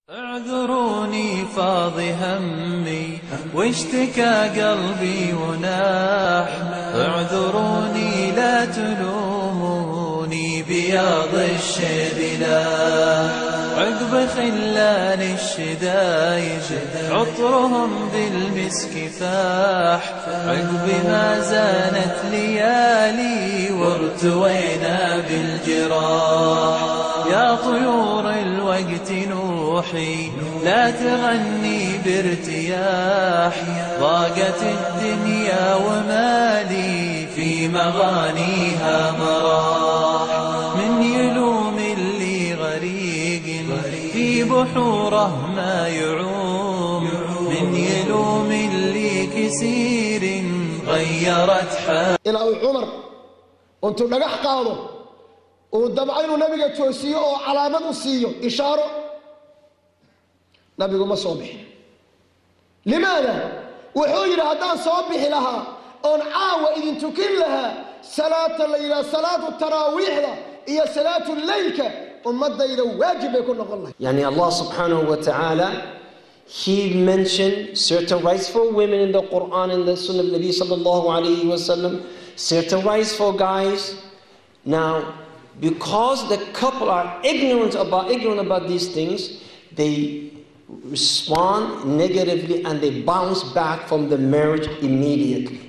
اعذروني فاض همي واشتكى قلبي وناح اعذروني لا تلوموني بياض الشبلا عقب خلان الشدايد عطرهم بالمسك فاح عقب ما زانت ليالي وارتوينا بالجراح يا طيور الوقت نوحي لا تغني بارتياح ضاقت الدنيا ومالي في مغانيها مراح من يلوم اللي غريق في بحوره ما يعوم من يلوم اللي كسير غيرت حال ilaa uu cumar intuu dhagax qaado uu dabco inuu nabiga toosiyo oo calaamad u siiyo ishaaro nabigu ma soo bixin limaada wuxuu yidhi haddaan soo bixi lahaa oon caawa idin tukin lahaa salaata la yidhaha salaatu taraawiixda iyo salaatu leylka ummadayda waajib bay ku noqon lahay Yani Allah subhanahu wa ta'ala, He mentioned certain rights for women in the Quran and the Sunnah of Nabi sallallahu alayhi wa sallam, certain rights for guys. Now, because the couple are ignorant about ignorant about these things, they respond negatively and they bounce back from the marriage immediately.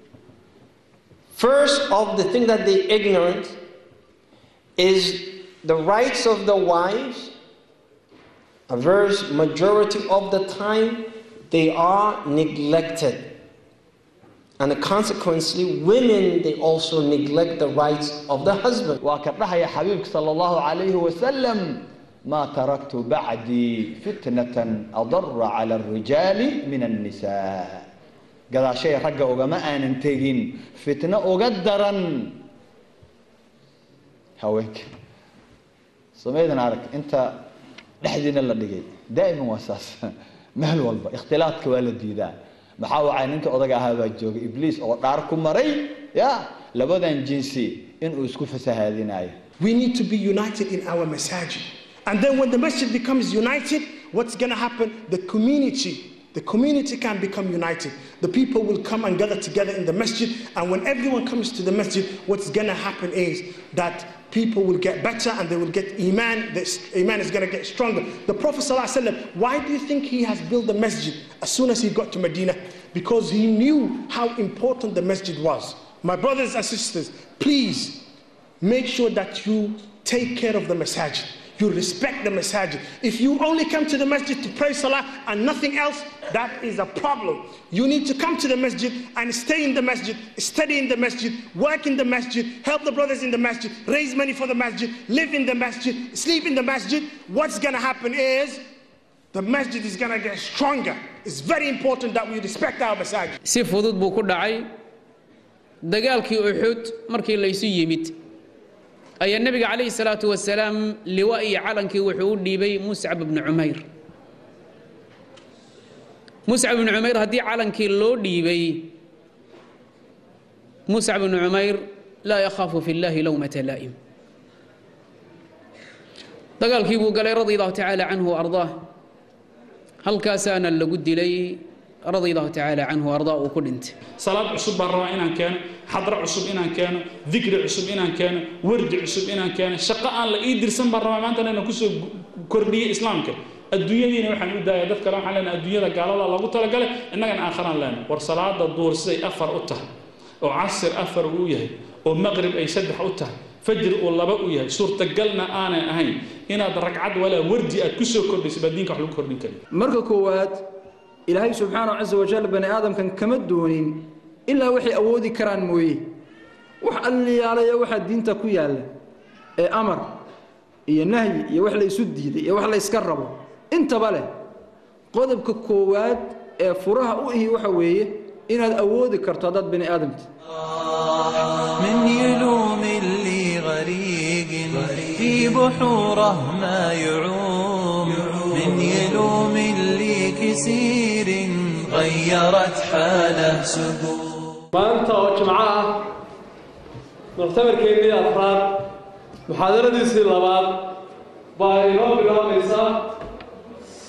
First of the thing that they ignorant is the rights of the wives. A verse majority of the time they are neglected. And consequently, women they also neglect the rights of the husband. waa ka dhahaya xabiibka sal allahu calayhi wasalam maa taraktu bacdii fitnatan adara cala alrijaali min annisaa gadaashay ragga ugama aanan tegin fitno uga daran haweenka samaydan arag inta dhexdiina la dhigay daa'iman waa saas meel walba ikhtilaadka waa la diidaa maxaa wacay ninka odaga ahaa baa joogay ibliis oo dhaar ku maray ya labadan jinsi inuu isku fasahaadinayo We need to be united in our masajid. And then when the masjid becomes united, what's going to happen? The community, the community can become united. The people will come and gather together in the masjid. And when everyone comes to the masjid, what's going to happen is that people will get better and they will get iman. The iman is going to get stronger. The Prophet ﷺ, why do you think he has built the masjid as soon as he got to Medina? Because he knew how important the masjid was. My brothers and sisters, please make sure that you take care of the masajid. You respect the masajid. If you only come to the masjid to pray salah and nothing else, that is a problem. You need to come to the masjid and stay in the masjid, study in the masjid, work in the masjid, help the brothers in the masjid, raise money for the masjid, live in the masjid, sleep in the masjid. What's going to happen is the masjid is going to get stronger. It's very important that we respect our masajid. si fudud buu ku dhacay dagaalkii uxud markii laysu yimid ayaa nebiga calayhi salaatu wasalaam liwa iyo calankii wuxuu u dhiibay muscab ibnu cumayr muscab ibnu cumayr haddii calankii loo dhiibay muscab ibnu cumayr laa yakhaafu fi llahi lowmata laa'im dagaalkii buu galay radia allahu tacaala canhu ardaah halkaasaana lagu dilay radia allahu tacaala canhu ardaa uu ku dhintay salaad cusub baan rabaa inaan keeno xadro cusub inaan keeno dikri cusub inaan keeno wardi cusub inaan keeno shaqo aan la ii dirsan baan rabaa maanta inaan kusoo kordhiyo islaamka adduunyadiina waxaan u daaya dad kale waxaan leenahay adduunyada gaalada loogu talagalay innagana aakharaan leenahay war salaada duur siday afar u tahay oo casir afar uu yahay oo maqrib ay saddex u tahay fajr uu laba u yahay suurtagalna aanay ahayn inaad ragcad walaa wardi aad kusoo kordhiso baa diinka wax lagu kordhin kari marka koowaad ilaahay subxaanahu casa wajal bani aadamkan kama doonin ilaa waxay awoodi karaan mooye wax alliyaalaya waxaa diinta ku yaalla ee amar iyo nahyi iyo wax laysu diiday iyo wax layska rabo intaba leh qodobka koowaad ee furaha u ihi waxa weeye inaad awoodi karto haddaad bani aadamta من يلوم اللي غريق في بحوره ما يعوم من يلوم اللي كسير غيرت حاله سبوع maanta oo jimco ah muctamarkeennii afraad muxaadaradiisii labaad baa inoo bilaabaysaa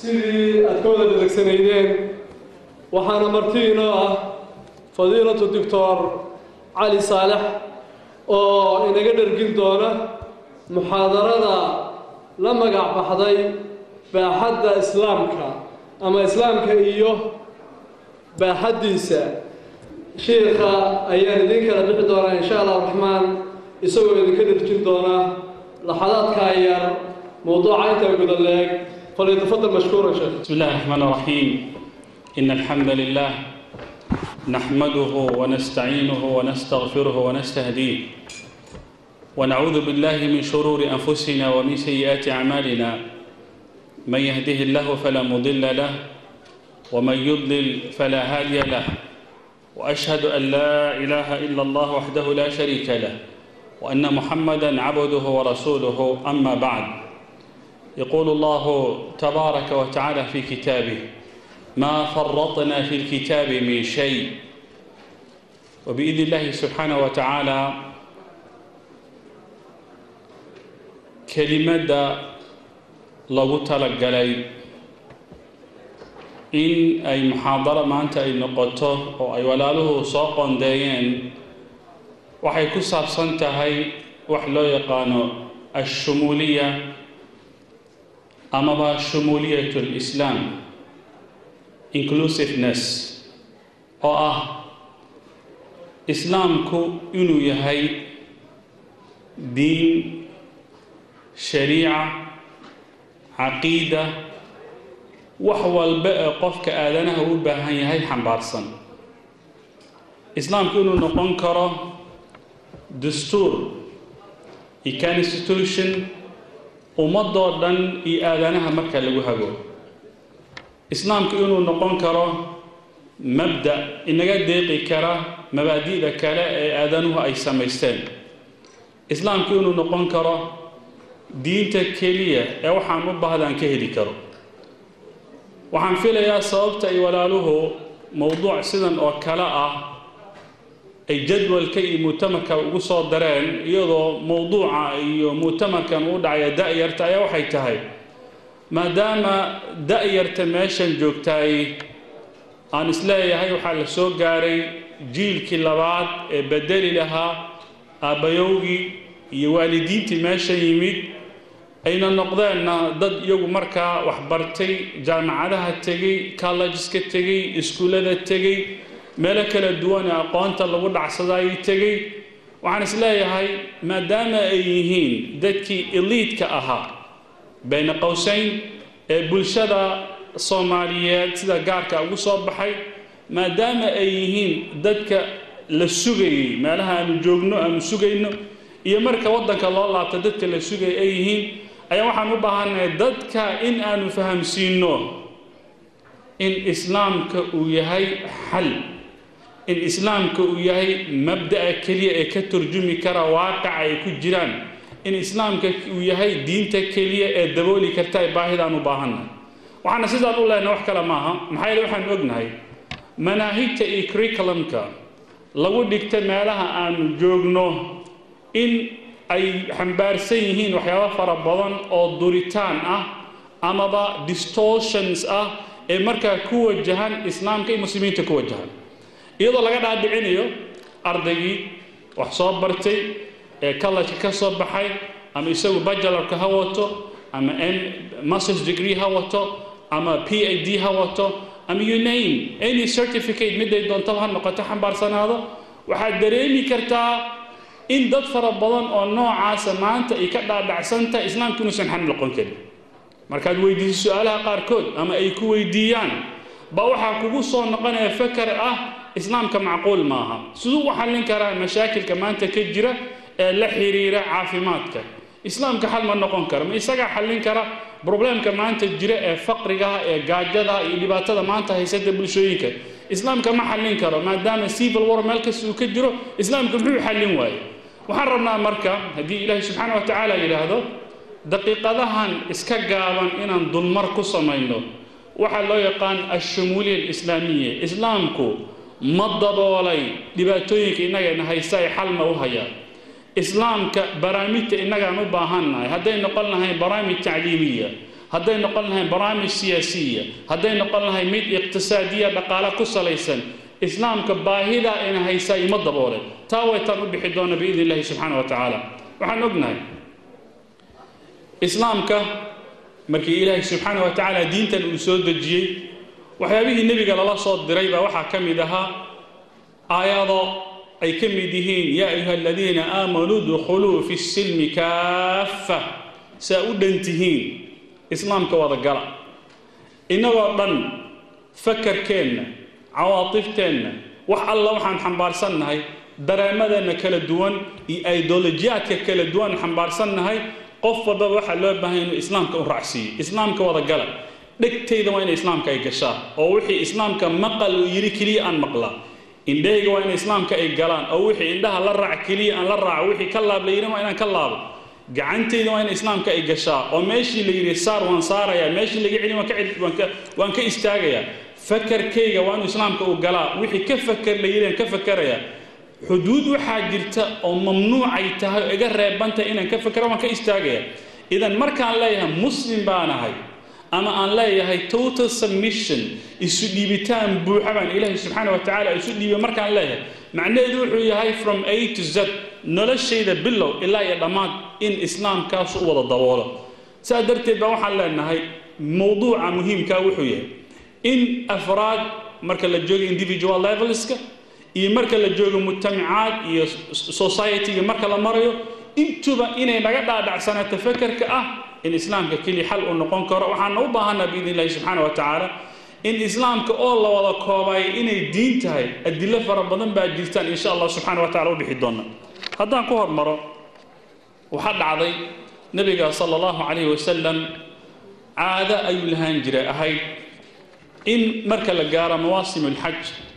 sidii aad ka wada dhalegsanaydeen waxaana marti inoo ah fadiilatu doctor cali saalex oo inaga dhergin doona muxaadarada la magac baxday baaxadda islaamka ama islaamka iyo baaxaddiisa shiikha ayaan idiin kala bixi doonaa insha allah raxmaan isagoo idinka dherjin doona laxadaadkaa yar mowduuca intaa guda leeg falyatafadal mashkuuran sheekh بسم الله الرحمن الرحيم إن الحمد لله نحمده ونستعينه ونستغفره ونستهديه ونعوذ بالله من شرور أنفسنا ومن سيئات أعمالنا من يهده الله فلا مضل له ومن يضلل فلا هادي له وأشهد أن لا إله إلا الله وحده لا شريك له وأن محمدا عبده ورسوله أما بعد يقول الله تبارك وتعالى في كتابه ما فرطنا في الكتاب من شيء وبإذن الله سبحانه وتعالى كلمة لغو تلقلي إن أي محاضرة ما أنت أي نقطة أو أي ولاله سوق دايين وحي كساب سنتهي وحلو يقانو الشمولية amaba shumuuliyat lislaam inclusiveness oo ah islaamku inuu yahay diin shariica caqiida wax walba ee qofka aadanaha u baahan yahay xambaarsan islaamku inuu noqon karo dastuur iyo constitution ummadoo dhan iyo aadanaha marka lagu hago islaamku inuu noqon karo mabda inaga deeqi kara mabaadi'da kale ee aadanuhu ay samaysteen islaamku inuu noqon karo diinta keliya ee waxaan u baahdaan ka heli karo waxaan filayaa sababta ay walaaluhu mowduuc sidan oo kale ah ay jadwalka iyo mu'tamarka ugu soo dareen iyadoo mowduuca iyo mu'tamarkan uu dhacaya da-yarta ayaa waxay tahay maadaama da-yarta meeshan joogtaay aan isleeyahay waxaa la soo gaaray jiilkii labaad ee bedeli lahaa aabbayowgii iyo waalidiintii meeshan yimid ayna noqdeenna dad iyagu markaa waxbartay jaamacadaha tegey collegeska tegey iskuullada tegey meelo kala duwan ee aqoonta lagu dhacsada ayay tegey waxaan is leeyahay maadaama ay yihiin dadkii eliidka ahaa bayna qowsayn ee bulshada soomaaliyeed sida gaarka ugu soo baxay maadaama ay yihiin dadka la sugayey meelaha aanu joogno aanu sugayno iyo marka waddanka loo laabto dadka la sugaya ay yihiin ayaa waxaan u baahannahay dadka in aanu fahamsiinno in islaamka uu yahay xal in islaamka uu yahay mabda'a keliya ee ka turjumi kara waaqica ay ku jiraan in islaamka uu yahay diinta keliya ee dabooli karta ee baahidaan u baahannahay waxaana sidaan u lehna wax kale maaha maxaa yeele waxaan ognahay manaahijta iyo curriculumka lagu dhigta meelaha aanu joogno in ay xambaarsan yihiin waxyaabo fara badan oo duritaan ah amaba distortions ah ee markaa ku wajahan islaamka iyo muslimiinta ku wajahan iyadoo laga dhaadhicinayo ardaygii wax soo bartay ee college ka soo baxay ama isagu bachelorka ha wato ama masters degree ha wato ama p h d ha wato ama you name any certificate miday doontaba ha noqoto xambaarsanaado waxaad dareemi kartaa in dad fara badan oo noocaasa maanta ay ka dhaadhacsantahay islaamka inuusan xan noqon karin markaad weydiiso su-aalaha qaarkood ama ay ku weydiiyaan ba waxaa kugu soo noqonaya fakar ah islaamka macquul maaha siduu u xallin karaa mashaakilka maanta ka jira ee la xiriira caafimaadka islaamka xal ma noqon kara ma isagaa xallin kara problemka maanta jira ee faqrigaha ee gaajada iyo dhibaatada maanta haysata bulshooyinka islaamka ma xallin karo maadaama civil war meel kasta uu ka jiro islaamka muxuu xallin waaye waxaan rabnaa marka haddii ilaahay subxaana wa tacaala yidhaahdo daqiiqadahan iska gaaban inaan dulmar ku samayno waxaa loo yaqaan ashumuuliya alislaamiya islaamku ma daboolay dhibaatooyinka innagayna haysta ay xalma u hayaan islaamka baraamijta innagaan u baahannahay hadday noqon lahayn baraamij tacliimiya hadday noqon lahayn barnaamij siyaasiya hadday noqon lahayn mid iqtisaadiya dhaqaale ku salaysan islaamka baahidaa ina haysaa ima daboole taa waytaan u bixi doona biidn illahi subxaana wa tacaala waxaan ognahay islaamka markii ilaahay subxaana wa tacaala diintan uu soo dejiyey waxyaabihii nebiga lala soo diray baa waxaa ka mid ahaa aayado ay ka mid yihiin yaa ayuha aladiina aamanuu dkhuluu fi silmi kaaffa saa u dhan tihiin islaamka wada gala innagoo dhan fakarkeenna cawaatifteenna wax alla waxaan xambaarsannahay dareemadeenna kala duwan iyo idolojiyaadka kala duwan xambaarsannahay qof walbaba waxaa loo baahay inuu islaamka u raacsiiyo islaamka wada gala dhegtayda waa inay islaamka ay gashaa oo wixii islaamka maqal uu yidhi keliya aan maqlaa indhahayga waa in islaamka ay galaan oo wixii indhaha la raac keliya aan la raaco wixii ka laab la yidhi waa inaan ka laabo gacantayda waa in islaamka ay gashaa oo meeshii la yidhi saar waan saarayaa meeshii laga celin waan ka cel- waan ka waan ka istaagayaa fakarkayga waa inuu islaamka u galaa wixii ka fakar la yidhi aan ka fakarayaa xuduud waxaa jirta oo mamnuucay tahay oo iga reebantay inaan ka fakara waan ka istaagayaa idan markaan leeyahay muslim baanahay ama aan leeyahay total submission isu dhiibitaan buuxa baan ilaahay subxaana wa tacaala isu dhiibiyo markaan leeyahay macnaheedu wuxuu yahay from a to z noloshayda bilow ilaa iyo dhammaad in islaamkaas u wada daboolo saa darteed baa waxaan leenahay mowduuca muhiimkaa wuxuu yahay in afraad marka la joogo individual levelska iyo marka la joogo mujtamacaad iyo society-ga marka la marayo intuba inay naga dhaadhacsanaato fakarka ah in islaamka keliya xal uu noqon karo waxaana u baahanaa biidn illahi subxaana wa tacaala in islaamka oo la wada koobayo inay diin tahay adilo fara badan baa jirtaan insha allah subxaana wa tacala u bixi doona haddaan ku hormaro waxaa dhacday nebiga sala allahu calayhi wasalam caado ayuu lahaan jiray ahayd in marka la gaaro mawaasim alxaj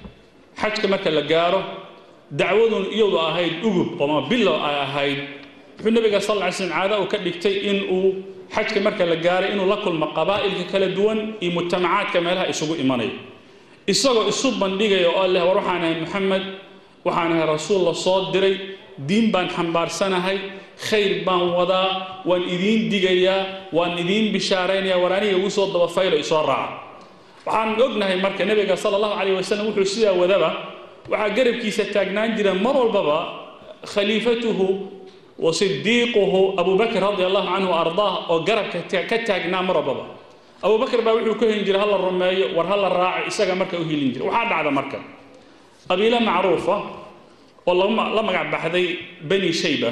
xajka marka la gaaro dacwadun iyadu ahayd ugub ama bilow ay ahayd wuxuu nebiga sal lla ly slm caado uu ka dhigtay in uu xajka marka la gaaray inuu la kulmo qabaa'ilka kala duwan iyo mujtamacaadka meelaha isugu imanayo isagoo isu bandhigaya oo leh war waxaan ahay maxamed waxaan ahay rasuul la soo diray diin baan xambaarsanahay khayr baan wadaa waan idiin digayaa waan idiin bishaaraynaya war aniga igu soo dabafaylo isoo raaca waxaan ognahay marka nebiga sala allahu calayh wasalam wuxuu sidaa wadaba waxaa garabkiisa taagnaan jira mar walbaba khaliifatuhu wa sidiiquhu abu bakr radia allahu canhu ardaah oo garabka ka taagnaa mar walbaba abu bakr baa wuxuu ku helin jiray hala rumeeyo war hala raaco isaga marka u helin jiray waxaa dhacda marka qabiilo macruufa oo la magac baxday bani shayba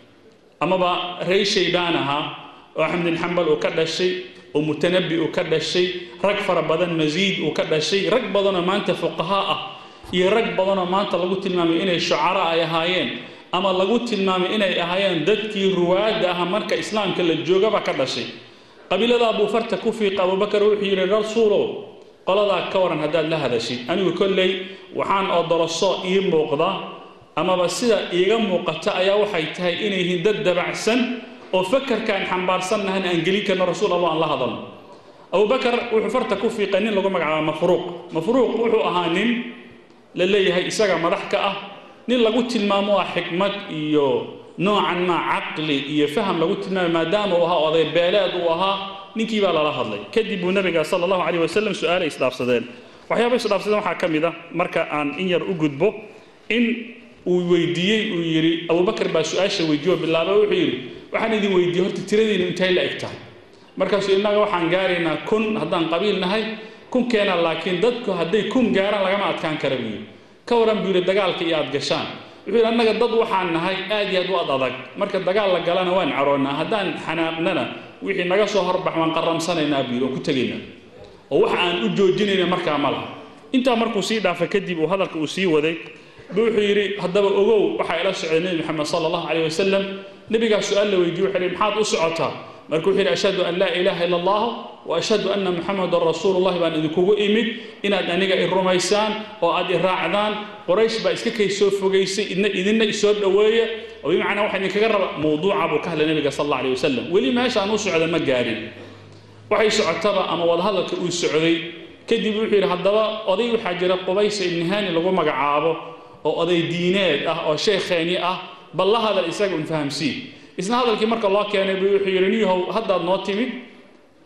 amaba rey shaybaan ahaa oo axmed bin xambal uu ka dhashay oo mutanabi uu ka dhashay rag fara badan masiid uu ka dhashay rag badanoo maanta fuqahaa ah iyo rag badanoo maanta lagu tilmaamay inay shucara ay ahaayeen ama lagu tilmaamay inay ahaayeen dadkii ruwaadda aha marka islaamka la joogaba ka dhashay qabiilada abuu farta ku fiiqa abubakar wuxuu yidhi rasuulow qoladaa ka waran haddaad la hadashid anigu kolley waxaan oo doroso ii muuqda amaba sida iiga muuqata ayaa waxay tahay inay yihiin dad dabacsan oo fakarkaan xambaarsannahan aan gelin karno rasuul allah aan la hadalno abubakar wuxuu farta ku fiiqay nin lagu magacaabo mafruuq mafruuq wuxuu ahaa nin la leeyahay isaga madax ka ah nin lagu tilmaamo ah xikmad iyo noocan maa caqli iyo faham lagu tilmaamay maadaama uu ahaa oday beeleed uu ahaa ninkii baa lala hadlay kadib buu nabiga sala allahu calayh wasalam su-aalay isdhaafsadeen waxyaaba isdhaafsadeen waxaa ka mid ah marka aan in yar u gudbo in uu weydiiyey uu yidhi abubakar baa su-aasha weydiiyo bilaaba wuxuu yidhi waxaan idin weydiiyey horta tiradiinu intay la eg tahay markaasuu innaga waxaan gaaraynaa kun haddaan qabiil nahay kunkeena laakiin dadku hadday kun gaaraan lagama adkaan kara buu yidhi ka waran buu yidhi dagaalka iyo aad gashaan wuxuu yidhi annaga dad waxaan nahay aad iyo aad u ad adag marka dagaal la galana waan caroonnaa haddaan xanaaqnana wixii naga soo horbax waan qarramsanaynaa buu yidhi waan ku tegaynaa oo waxa aan u joojinayna markaa ma laha intaa markuu sii dhaafay kadib uu hadalka uu sii waday buu wuxuu yidhi haddaba ogow waxaa ila socday nebi maxamed sala allahu calayh wasalam nebigaa su-aal la weydiye wuxuu yidhi maxaad u socotaa marka wuxuu yidhi ashhadu an laa ilaaha ila allah wa ashhadu anna muxamadan rasuulullahi baan idinkugu imid inaad aniga i rumaysaan oo aad i raacdaan qoraysh baa iska kay soo fogaysay idna idinna isoo dhoweeya oo bimacnaa waxaa idinkaga raba mowduuca buu ka hadlay nebiga sal alla alayh wasalam weli meeshaan u socda ma gaarin waxay socotaba ama wadahadalka uu socday kadib wuxuu yidhi haddaba oday waxaa jira qubaysa ibni haani lagu magacaabo oo oday diineed ah oo sheekheeni ah bal la hadal isaga un fahamsiin isna hadalkii marka loo keenay buu wuxuu yidhi niyahow haddaad noo timid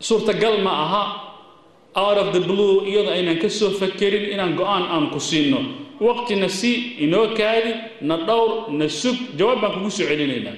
suurtagal ma aha out of the blue iyadoo aynan ka soo fakerin inaan go-aan aan ku siino waqtina si inoo kaadi na dhowr na sug jawaab baan kugu soo celinaynaa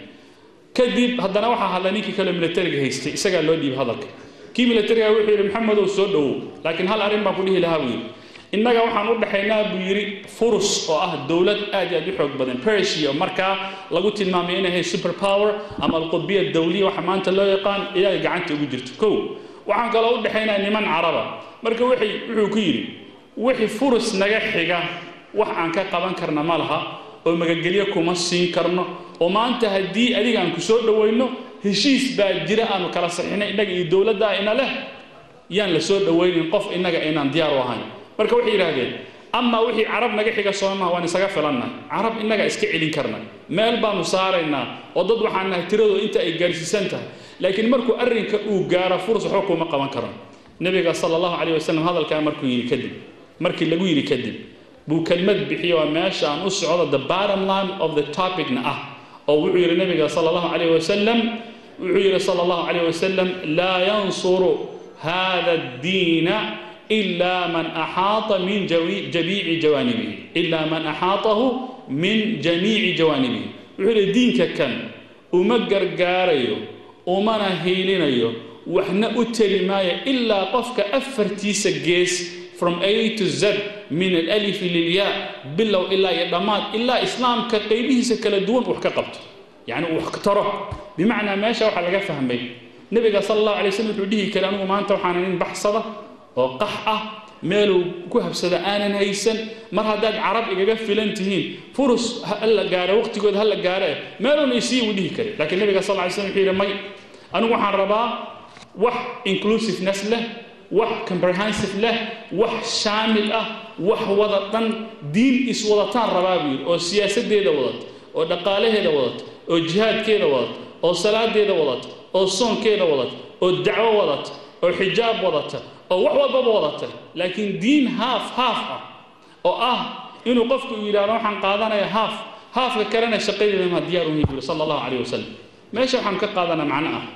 kadib haddana waxaa hadla ninkii kale militariga haystay isagaa loo dhiibay hadalka kii militariga wuxuu yidhi maxamedow soo dhowow laakiin hal arrin baan ku dhihi lahaa buu yidhi innaga waxaan u dhexaynaa buu yidhi furus oo ah dowlad aad iyo aad u xoog badan persia markaa lagu tilmaamay inay ahay super power ama alqudbiya dawliya waxa maanta loo yaqaan iyaga gacanta ugu jirto kow waxaan kaloo u dhexaynaa niman caraba marka waxay wuxuu ku yidhi wixii furus naga xiga wax aan ka qaban karna ma laha oo magagelyo kuma siin karno oo maanta haddii adiga aan ku soo dhowayno heshiis baa jira aanu kala saxinay innaga iyo dowladda ina leh yaan la soo dhowaynin qof innaga aynaan diyaar u ahayn marka waxay yidhaahdeen amaa wixii carab naga xiga soomaha waan isaga filannahay carab innaga iska celin karna meel baanu saaraynaa oo dad waxaan nahay tiradooda inta ay gaarsiisan tahay laakiin markuu arrinka uu gaaro furs waxba kuma qaban karo nebiga sala allahu calayh wasalam hadalkaa markuu yidhi kadib markii lagu yidhi kadib buu kelmad bixiye waa meesha aan u socdo the bottom line of the topicna ah oo wuxuu yidhi nebiga sala allahu calayh wasalam wuxuu yidhi sala allahu calayh wasalam laa yansuru hada addiina إلا من أحاط من جوي جميع جوانبه إلا من أحاطه من جميع جوانبه وحول دينك كان ومقر قاريو ومنا هيلينيو وحنا أتري مايا إلا قفك أفرتيس جيس from A to Z من الألف للياء بالله إلا يدمات إلا إسلام كقيبه سكلا دون وحكا يعني وحكتره بمعنى ما شاء وحلقة فهمي نبي صلى الله عليه وسلم يقول كلامه ما أنت وحنا بحصده oo qax ah meeluu ku habsada aanan haysan mar haddaad carab igaga filan tihiin furus hala gaaro waqtigooda hala gaare meeluuna isii u dhihi kari laakiin nabiga sal ly slam wuxuu yidhi may anigu waxaan rabaa wax inclusiveness leh wax comprehensive leh wax shaamil ah wax wada dhan diin iswadataan rabaa buu yidhi oo siyaasaddeeda wadata oo dhaqaalaheeda wadata oo jihaadkeeda wadata oo salaadeeda wadata oo soonkeeda wadata oo dacwo wadata oo xijaab wadata oo wax walbaba wadata laakiin diin haaf haaf ah oo ah inuu qofku uu yidhahdo waxaan qaadanaya haaf haafka kalena shaqadeeda ma diyaar uhi yiri sala allahu calayh wasalam meesha waxaan ka qaadanaa macno ah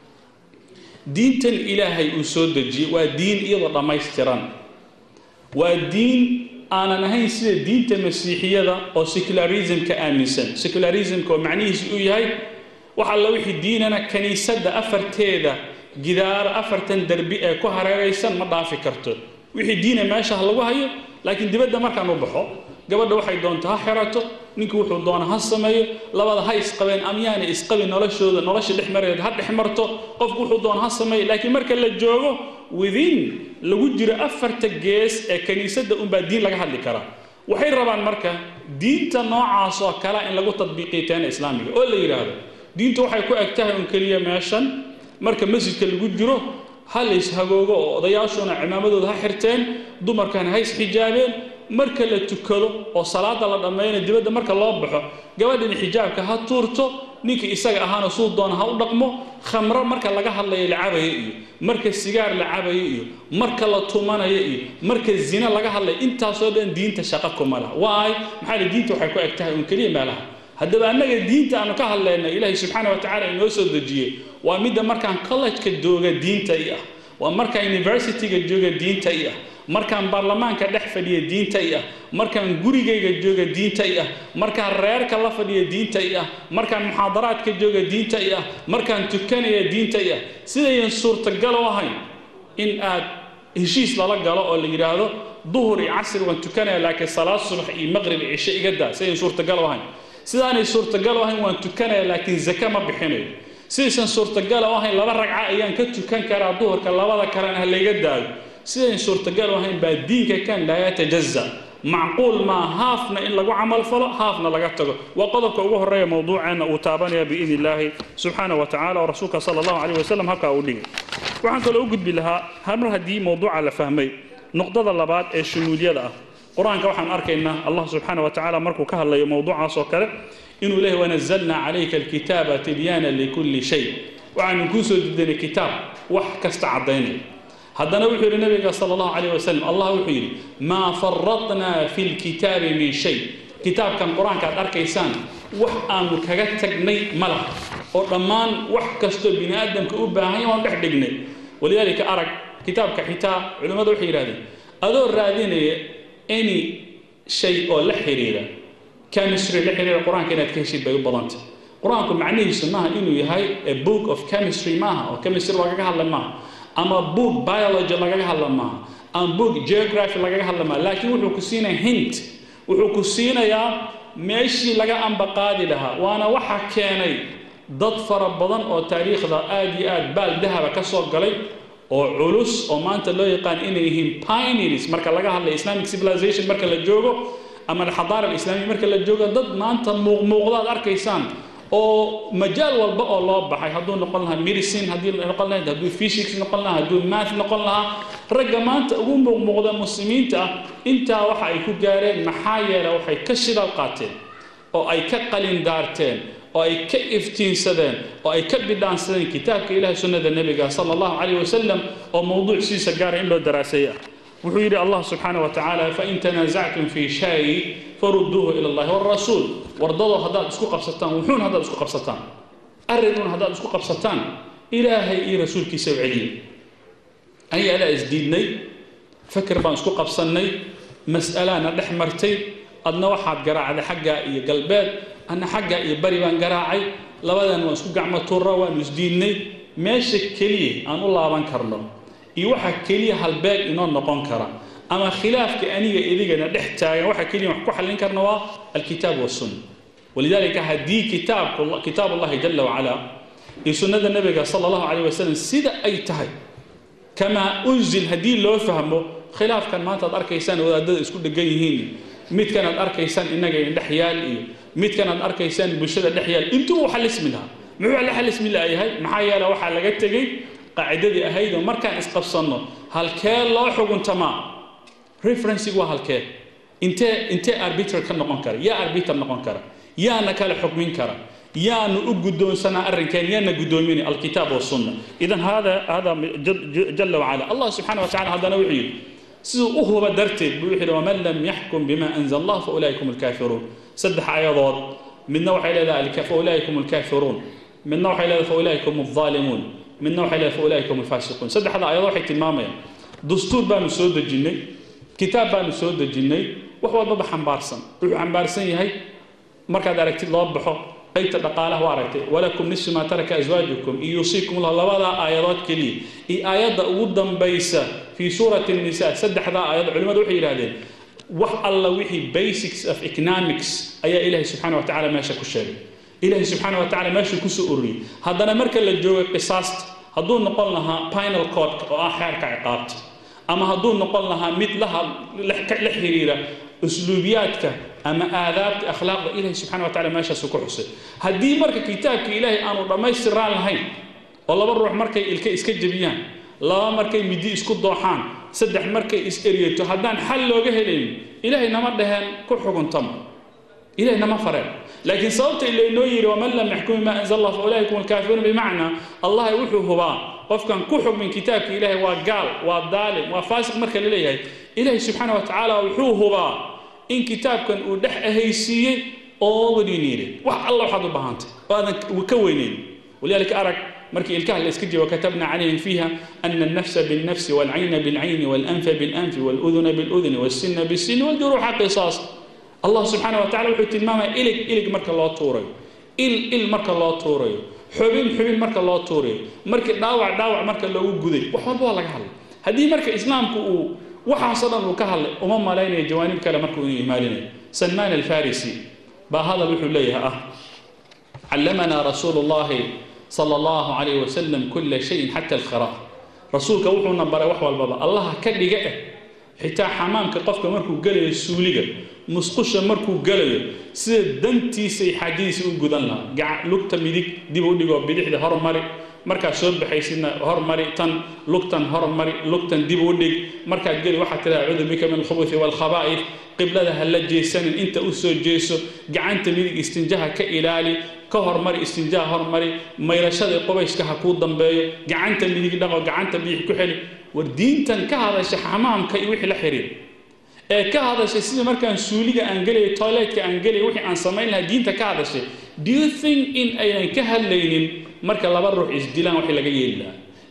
diintan ilaahay uu soo dejiyey waa diin iyadoo dhammaystiran waa diin aanan ahayn sida diinta masiixiyada oo secularismka aaminsan secularismka oo macnihiisu uu yahay wax alla wixii diinana kaniisadda afarteeda gidaaro afartan derbi ee ku hareeraysan ma dhaafi karto wixii diina meesha ha lagu hayo laakiin dibadda markaan u baxo gabadha waxay doonto ha xirato ninkii wuxuu doona ha sameeyo labada ha isqabeen amyaana isqabin noloshooda nolosha dhex mareed ha dhex marto qofku wuxuu doona ha sameeyo laakiin marka la joogo within lagu jiro afarta gees ee kiniisadda unbaa diin laga hadli karaa waxay rabaan marka diinta noocaas oo kale in lagu tadbiiqiyo teena islaamiga oo la yidhaahdo diintu waxay ku eg tahay un keliya meeshan marka masjidka lagu jiro ha la ishagoogo oo odayaashuna cimaamadooda ha xirteen dumarkana ha isxijaabeen marka la tukado oo salaada la dhammayna dibadda marka loo baxo gabadhina xijaabka ha tuurto ninkii isaga ahaana suu doona ha u dhaqmo khamro marka laga hadlayo la cabayo iyo marka sigaar la cabayo iyo marka la tumanayo iyo marka zina laga hadlayo intaasoo dhan diinta shaqo kuma laha waay maxaa la diinta waxay ku eg tahay un keliya meelaha haddaba annaga diinta aanu ka hadlayna ilaahay subxaana wa tacaala inoo soo dejiyey waa midda markaan college-ka jooga diinta i ah waa markaan university-ga jooga diinta i ah markaan baarlamaanka dhex fadhiya diinta i ah markaan gurigayga jooga diinta i ah markaan reerka la fadhiya diinta i ah markaan muxaadaraadka jooga diinta i ah markaan tukanaya diinta i ah sidayan suurtagal u ahayn in aad heshiis lala galo oo la yidhaahdo duhur iyo casri waan tukanaya laakiin salaad subax iyo maqrib iyo cisho iga daa sidayan suurtagal u ahayn sidaanay suurtagal u ahayn waan tukanaya laakiin zake ma bixinayo sidaysan suurtagal u ahayn laba ragca ayaan ka tukan karaa duhurka labada kalena ha layga daayo sidayn suurtagal u ahayn baa diinka kan laa yatajaza macquul maa haafna in lagu camal falo haafna laga tago waa qodobka ugu horeeya mowduuceena uu taabanaya biidni illaahi subxaana wa tacala oo rasuulka sala allahu calayh wasalam halkaa uu dhigay waxaan kaloo u gudbi lahaa mar haddii mowduuca la fahmay nuqdada labaad ee shumuuliyada ah qur-aanka waxaan arkaynaa allah subxaana wa tacaala markuu ka hadlayo mowduucaas oo kale inuu leeyahy wanazalnaa calayka alkitaaba tibyaana likulli shay waxaanu kuu soo didinay kitaab wax kasta caddaynaya haddana wuxuu yidhi nabiga sala allahu calayh wasalam allah wuxuu yidhi maa faradnaa fi lkitaabi min shay kitaabkan qur-aanka aad arkaysaan wax aanu kaga tagnay ma laha oo dhammaan wax kastoo bini aadamka u baahan yahay waan dhex dhignay walidaalika arag kitaabka xitaa culimmadu waxay yidhahdeen adoo raadinaya any shay oo la xiriira chemistry la xiriira qur-aanka inaad ka heshid bay u badantay qur-aanku macnihiisu maaha inuu yahay a book of chemistry maaha oo chemistry lagaga hadla maaha ama book biology lagaga hadla maaha ama book geography lagaga hadla maaha laakiin wuxuu ku siinaya hint wuxuu ku siinayaa meeshii laga ambaqaadi lahaa waana waxa keenay dad fara badan oo taariikhda aad iyo aad baal dahaba ka soo galay oo culus oo maanta loo yaqaan inay yihiin pioneers marka laga hadlay islamic civilization marka la joogo ama alxadaara alislaamiya marka la joogo dad maanta muuqmuuqdaad arkaysaan oo majaal walba oo loo baxay hadduu noqon lahaa medicine haddii noqon lahayd hadduu physics noqon lahaa hadduu math noqon lahaa ragga maanta ugu muuqmuuqda muslimiinta ah intaa waxa ay ku gaareen maxaa yeele waxay ka shidal qaateen oo ay ka qalin daarteen oo ay ka iftiinsadeen oo ay ka bidhaansadeen kitaabka ilahi sunnada nebiga sala allahu calayh wasalam oo mowduucsiisa gaara in loo daraaseeya wuxuu yidhi allah subxaana wa tacaala fain tanaasactum fii shay farudduuhu ila allahi walrasuul wardadoo haddaad isku qabsataan wuxuun haddaad isku qabsataan arrinun haddaad isku qabsataan ilaahay iyo rasuulkiisa u celiya aniga alaa isdiidnay fakir baan isku qabsannay mas'alaana dhex martay adna waxaad garaacday xaggaa iyo galbeed anna xaggaa iyo bari baan garaacay labadan waan isku gacmo turra waanu isdiidnay meesha keliya aan u laaban karno iyo waxa keliya halbeeg inoo noqon kara ama khilaafka aniga idigana dhex taagan waxa keliya wax ku xallin karna waa alkitaab wasunna walidaalika haddii kitaabku kitaab allahi jala wacala iyo sunnada nebiga sala allahu calayh wasalam sida ay tahay kamaa unzil haddii loo fahmo khilaafkan maanta aad arkaysaan wadaadada isku dhegan yihiin midkan aad arkaysaan innaga dhex yaal iyo midkan aad arkaysaan bulshada dhex yaal intuu u xalismi lahaa muxuu la xalismi laayahay maxaa yeele waxaa laga tegey qaacidadii ahaydoo markaan isqabsanno halkee loo xuguntamaa referencigu waa halkee intee intee arbiter ka noqon kara yaa arbiter noqon kara yaana kale xukmin kara yaanu u guddoonsanaa arrinkeen yaana guddoominay alkitaab wasunna idan hada hada jala wacala allah subxaana wa tacala haddana wuxuu yidhi siduu u huba darteed buu wuxuu yidhi waman lam yaxkum bima anzal allah fa ulaika hum alkaafiruun saddex ayadood midna waxay leedahay fa ulaika hum alkaafiruun midna waxay leedahay fa ulaika hum alzaalimuun midna waxay leedahay fa ulaika hum alfaasiquun saddexda ayadood waxay tilmaamayaan dastuur baanu soo dejinnay kitaab baanu soo dejinnay wax walbaba xambaarsan wuxuu xambaarsan yahay markaad aragtid loo baxo qaybta dhaqaalaha waa aragtay walakum nisfu maa taraka aswaajukum in yuusiikum lah labadaa aayadood keliya iyo aayadda ugu dambaysa fii suurati nisa saddexdaa aayad culimmadu waxay yidhahdeen wax alla wixii basics of economics ayaa ilaahay subxana wa tacala meesha ku sheegay ilaahay subxaana wa tacala meeshuu kusoo ururiyey haddana marka la joogo qisaasta hadduu noqon lahaa pinal codka oo ah xeerka ciqaabta ama hadduu noqon lahaa mid la xiriira usluubiyaadka ama aadaabta akhlaaqda ilahay subxana wa tacala meeshaasu ku xusay haddii marka kitaabka ilaahay aanu dhammaystiraan lahayn oo laba ruux markay ilka iska jebiyaan laba markay midi isku dooxaan saddex markay is eryato haddaan xal looga helayn ilaahay nama dhaheen ku xuguntama ilahay nama fareen laakiin sababta ilaynoo yidhi waman lam yaxkum bima anzal allah fa ulaika hum alkaafiruun bimacnaa allah wuxuu hubaa qofkan ku xukmin kitaabka ilaahay waa gaal waa daalim waa faasiq marka la leeyahay ilaahay subxaana wa tacaala wuxuu hubaa in kitaabkan uu dhex ahaysiiyey oo wadiiniiday wax alla waxaad u baahantay oo aadan ka weynayn walidaalika arag markii ilkaha la iska jibo katabna calayhim fiiha ana alnafsa biاlnafsi waalcayna biاlcayni waalanfa biاlanfi wاluduna biاluduni wاlsina biاlsini wاljuruuxa qisaas allah subxaana wa tacala wuxuu tilmaamaya ilig ilig marka loo tuurayo il il marka loo tuurayo xubin xubin marka loo tuurayo markii dhaawac dhaawac marka loogu guday wax walba waa laga hadlay haddii marka islaamku uu waxaasoo dhan uu ka hadlay uma malaynayo jawaanib kale markuu inuu imaalinayo salmaan alfarisi baa hadal wuxuu leeyahay ah callamanaa rasuulu llahi sala allahu calayhi wasalam kulla shayin xata alkhira rasuulka wuxuuna baray wax walbaba allaha ka dhiga eh xitaa xamaamka qofka markuu gelayo suuliga musqusha markuu gelayo sida dantiisay xaajadiisa u gudan lahaa lugta midig dib u dhigoo bidixda hormari markaad soo baxaysidna hormari tan lugtan hormari lugtan dib u dhig markaad geli waxaad tiraa acuudu bika min alkhubuthi waalkhabaa'if qiblada ha la jeesanin inta u soo jeeso gacanta midig istinjaha ka ilaali ka hormari istinjaha hormari mayrashada qubayska ha kuu dambeeyo gacanta midig dhaqo gacanta bidix ku xeli war diintan ka hadasha xamaamka iyo wixii la xiriir ee ka hadashay sida markaan suuliga aan gelaya toiletka aan gelaya wixii aan samayn lahaa diinta ka hadashay do you think in aynan ka hadlaynin marka laba ruux isdilaan wax laga yeeli lahaa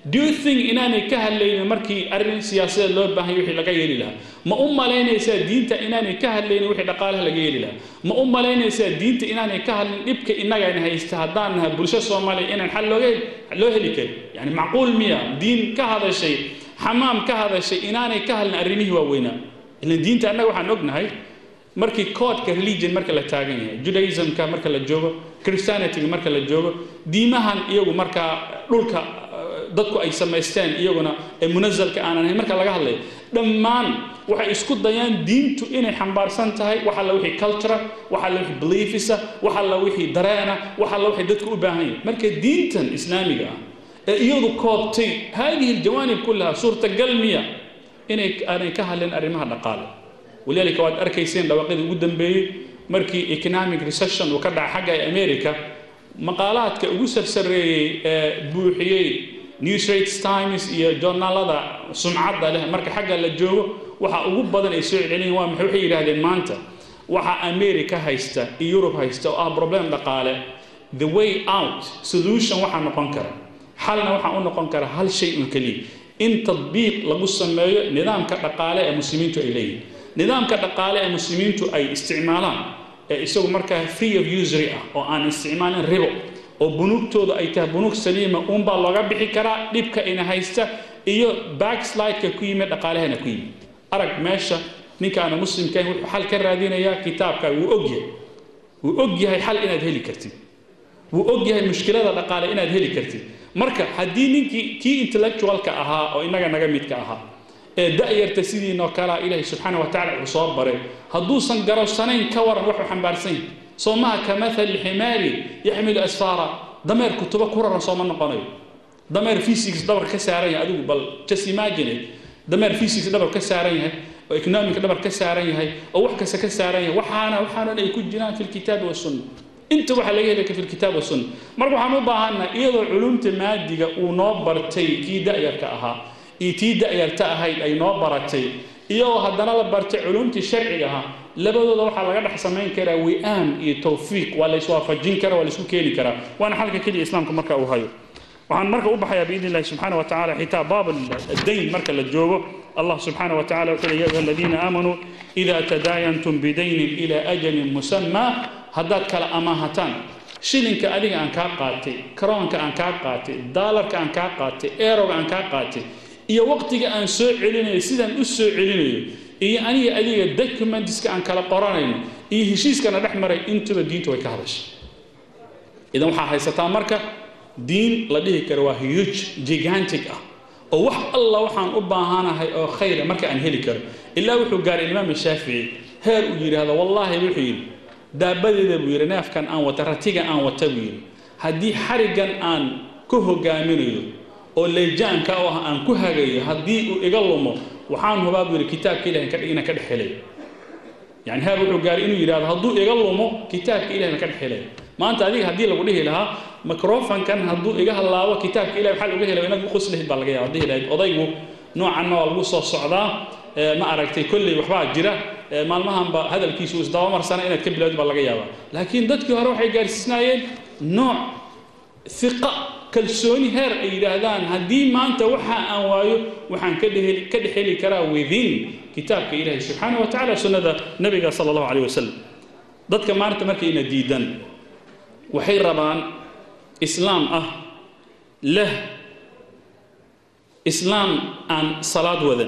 do you think inaanay ka hadlaynin markii arrin siyaasadeed loo baahanya wixii laga yeeli lahaa ma u malaynaysaa diinta inaanay ka hadlaynin wixii dhaqaalaha laga yeeli lahaa ma u malaynaysaa diinta inaanay ka hadlin dhibka innagana haysta haddaan nahay bulsho soomaaliya inaan xal looga loo heli karin yani macquul miya diin ka hadashay xamaam ka hadashay inaanay ka hadlin arrimihii waaweynaa ilan diinta annaga waxaan ognahay markii koodka religion marka la taagan yahay judaismka marka la joogo christianityga marka la joogo diimahan iyagu markaa dhulka dadku ay samaysteen iyaguna ee munazalka aanan ahayn marka laga hadlayo dhammaan waxay isku dayaan diintu inay xambaarsan tahay wax alla wixii cultura wax alla wixii beliefisa wax alla wixii dareena wax alla wixii dadku u baahan yahay marka diintan islaamiga ah ee iyadu koobtay haadihi aljawaanib kullaha suurtagal miya inay aanay ka hadlin arrimaha dhaqaale walidaalika waad arkayseen dhawaaqadii ugu dambeeyey markii economic recession uu ka dhaca xagga america maqaalaadka ugu sarsareeyey ee buuxiyey newsrates times iyo joornaalada sumcadda leh marka xagga la joogo waxa ugu badan ay soo celceliyeen waa maxay waxay yidhaahdeen maanta waxa america haysta iyo yurub haysta oo ah problem dhaqaale the way out solution waxaa noqon kara xalna waxaa u noqon kara hal shay un keliya in tadbiiq lagu sameeyo nidaamka dhaqaale ee muslimiintu ay leeyihin nidaamka dhaqaale ee muslimiintu ay isticmaalaan ee isagu markaa free of usury ah oo aan isticmaalin ribo oo bunuugtooda ay tahay bunuug saliima uunbaa looga bixi karaa dhibka ina haysta iyo backslideka ku yimid dhaqaalahana ku yimid arag meesha ninka aana muslimkahin wuxuu xal ka raadinayaa kitaabka wuu ogyahay wuu og yahay xal inaad heli kartid wuu og yahay mushkilada dhaqaale inaad heli kartid marka haddii ninkii kii intellectualka ahaa oo innaga naga midka ahaa ee da'yarta sidiinoo kalea ilaahay subxaana wa tacala uu soo baray hadduusan garowsanayn ka waran waxuu xambaarsan yahay soo maha ka mathali ximaari yaxmilu asfaara dameer kutubo ku raran sooma noqonayo dameer physics dhabar ka saaran yahay adigu bal just imagine dameer physics dhabar ka saaran yahay oo economic dhabar ka saaran yahay oo wax kasta ka saaran yahay waxaana waxaanan ay ku jiraan fi lkitaabi wasunna inta waxaa laga helaya fi lkitaab wasunna marka waxaan u baahannaha iyadoo culumta maadiga uu noo bartay kii da'yarka ahaa iyo tii da'yarta ahayd ay noo baratay iyagoo haddana la bartay culumtii sharciga ahaa labadooda waxaa laga dhex samayn karaa wi'aam iyo tawfiiq waa la iswaafajin karaa waa la isku keeni karaa waana xalka keliya islaamka marka uu hayo waxaan marka u baxayaa biidni illahi subxaana wa tacala xitaa baab addayn marka la joogo allah subxaana wa tacala wuxuu leeya ayuha aladiina aamanuu ida tadaayantum bidaynin ila ajalin musammaa haddaad kala amaahataan shilinka adiga aan kaa qaatay karoonka aan kaa qaatay daalarka aan kaa qaatay eeroga aan kaa qaatay iyo waqtiga aan soo celinayo sidaan u soo celinayo iyo aniga adiga documentska aan kala qoranayno iyo heshiiskana dhex maray intuba diintu way ka hadashay idan waxaa haysataa marka diin la dhihi karo waa huge gigantic ah oo wax alla waxaan u baahanahay oo khayra marka aan heli karo ilaa wuxuu gaaray imaam shaafici heer uu yidhaahdo wallaahi wuxuu yidhi daabadeeda buu yidhi neefkan aan wata ratiga aan wata buu yidhi haddii xariggan aan ku hogaaminayo oo leejaanka oo ah aan ku hagayo haddii uu iga lumo waxaan hubaa buu yidhi kitaabka ilahi inaan ka dhex helay yani heer wuxuu gaaray inuu yidhahdo hadduu iga lumo kitaabka ilahi na ka dhex helay maanta adiga haddii lagu dhihi lahaa microfonkan hadduu iga hallaabo kitaabka ilahi waxaa lagu helay inaad u qoslihid baa laga yaaba dhihi lahayd odaygu noocanna waa lagu soo socdaa ma aragtay kolley waxbaa jira maalmahanba hadalkiisu isdabamarsana inaad ka bilowd baa laga yaabaa laakiin dadkii hore waxay gaarsiisnaayeen nooc iqa kalsooni heer ay yidhaahdaan haddii maanta waxa aan waayo waxaan ka dhex heli karaa within kitaabka ilaahi subxaana wa tacala sunnada nabiga sala allahu calayh wasalam dadka maanta markayna diidan waxay rabaan islaam ah leh islaam aan salaad wadan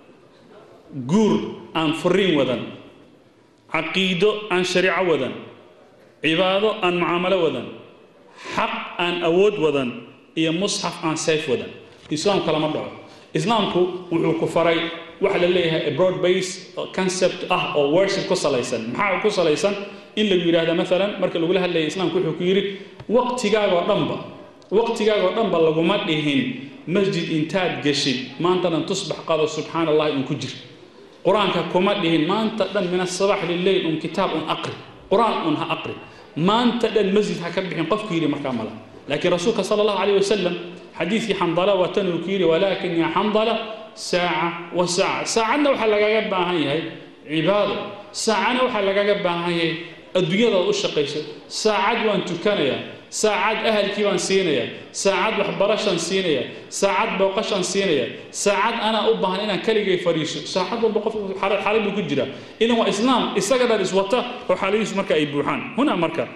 guur aan furiin wadan caqiido aan shariico wadan cibaado aan mucaamalo wadan xaq aan awood wadan iyo musxaf aan sayf wadan islaamku lama dhaco islaamku wuxuu ku faray waxa la leeyahay broad base concept ah oo worship ku salaysan maxaa ku salaysan in lagu yidhaahda maalan marka lagula hadlaya islaamku wuxuu ku yidhi waqtigaagoo dhanba waqtigaagoo dhanba laguma dhihin masjid intaad geshid maantadan tusbax qado subxaana allahi un ku jir qur-aanka kuma dhihin maanta dhan min asabax lileyl un kitaab un aqri qur-aan un ha aqri maanta dhan masjid ha ka bixin qofku yidhi markaa mala laakiin rasuulka sala allahu calayh wasalam xadiidkii xandala waa tan uu ku yidhi walaakin ya xandala saaca wa saaca saacadna waxaa lagaga baahan yahay cibaado saacana waxaa lagaga baahan yahay adduunyadaad u shaqayso saacad waan tukanayaa saacad ahalkii baan siinaya saacad waxbarashaan siinaya saacad booqashaan siinaya saacad anaa u baahan inaan keligay fadhiiso saacad walba qofku xaalad buu ku jira idan waa islaam isaga dhan iswata oo xaaladihiisu marka ay buuxaan huna marka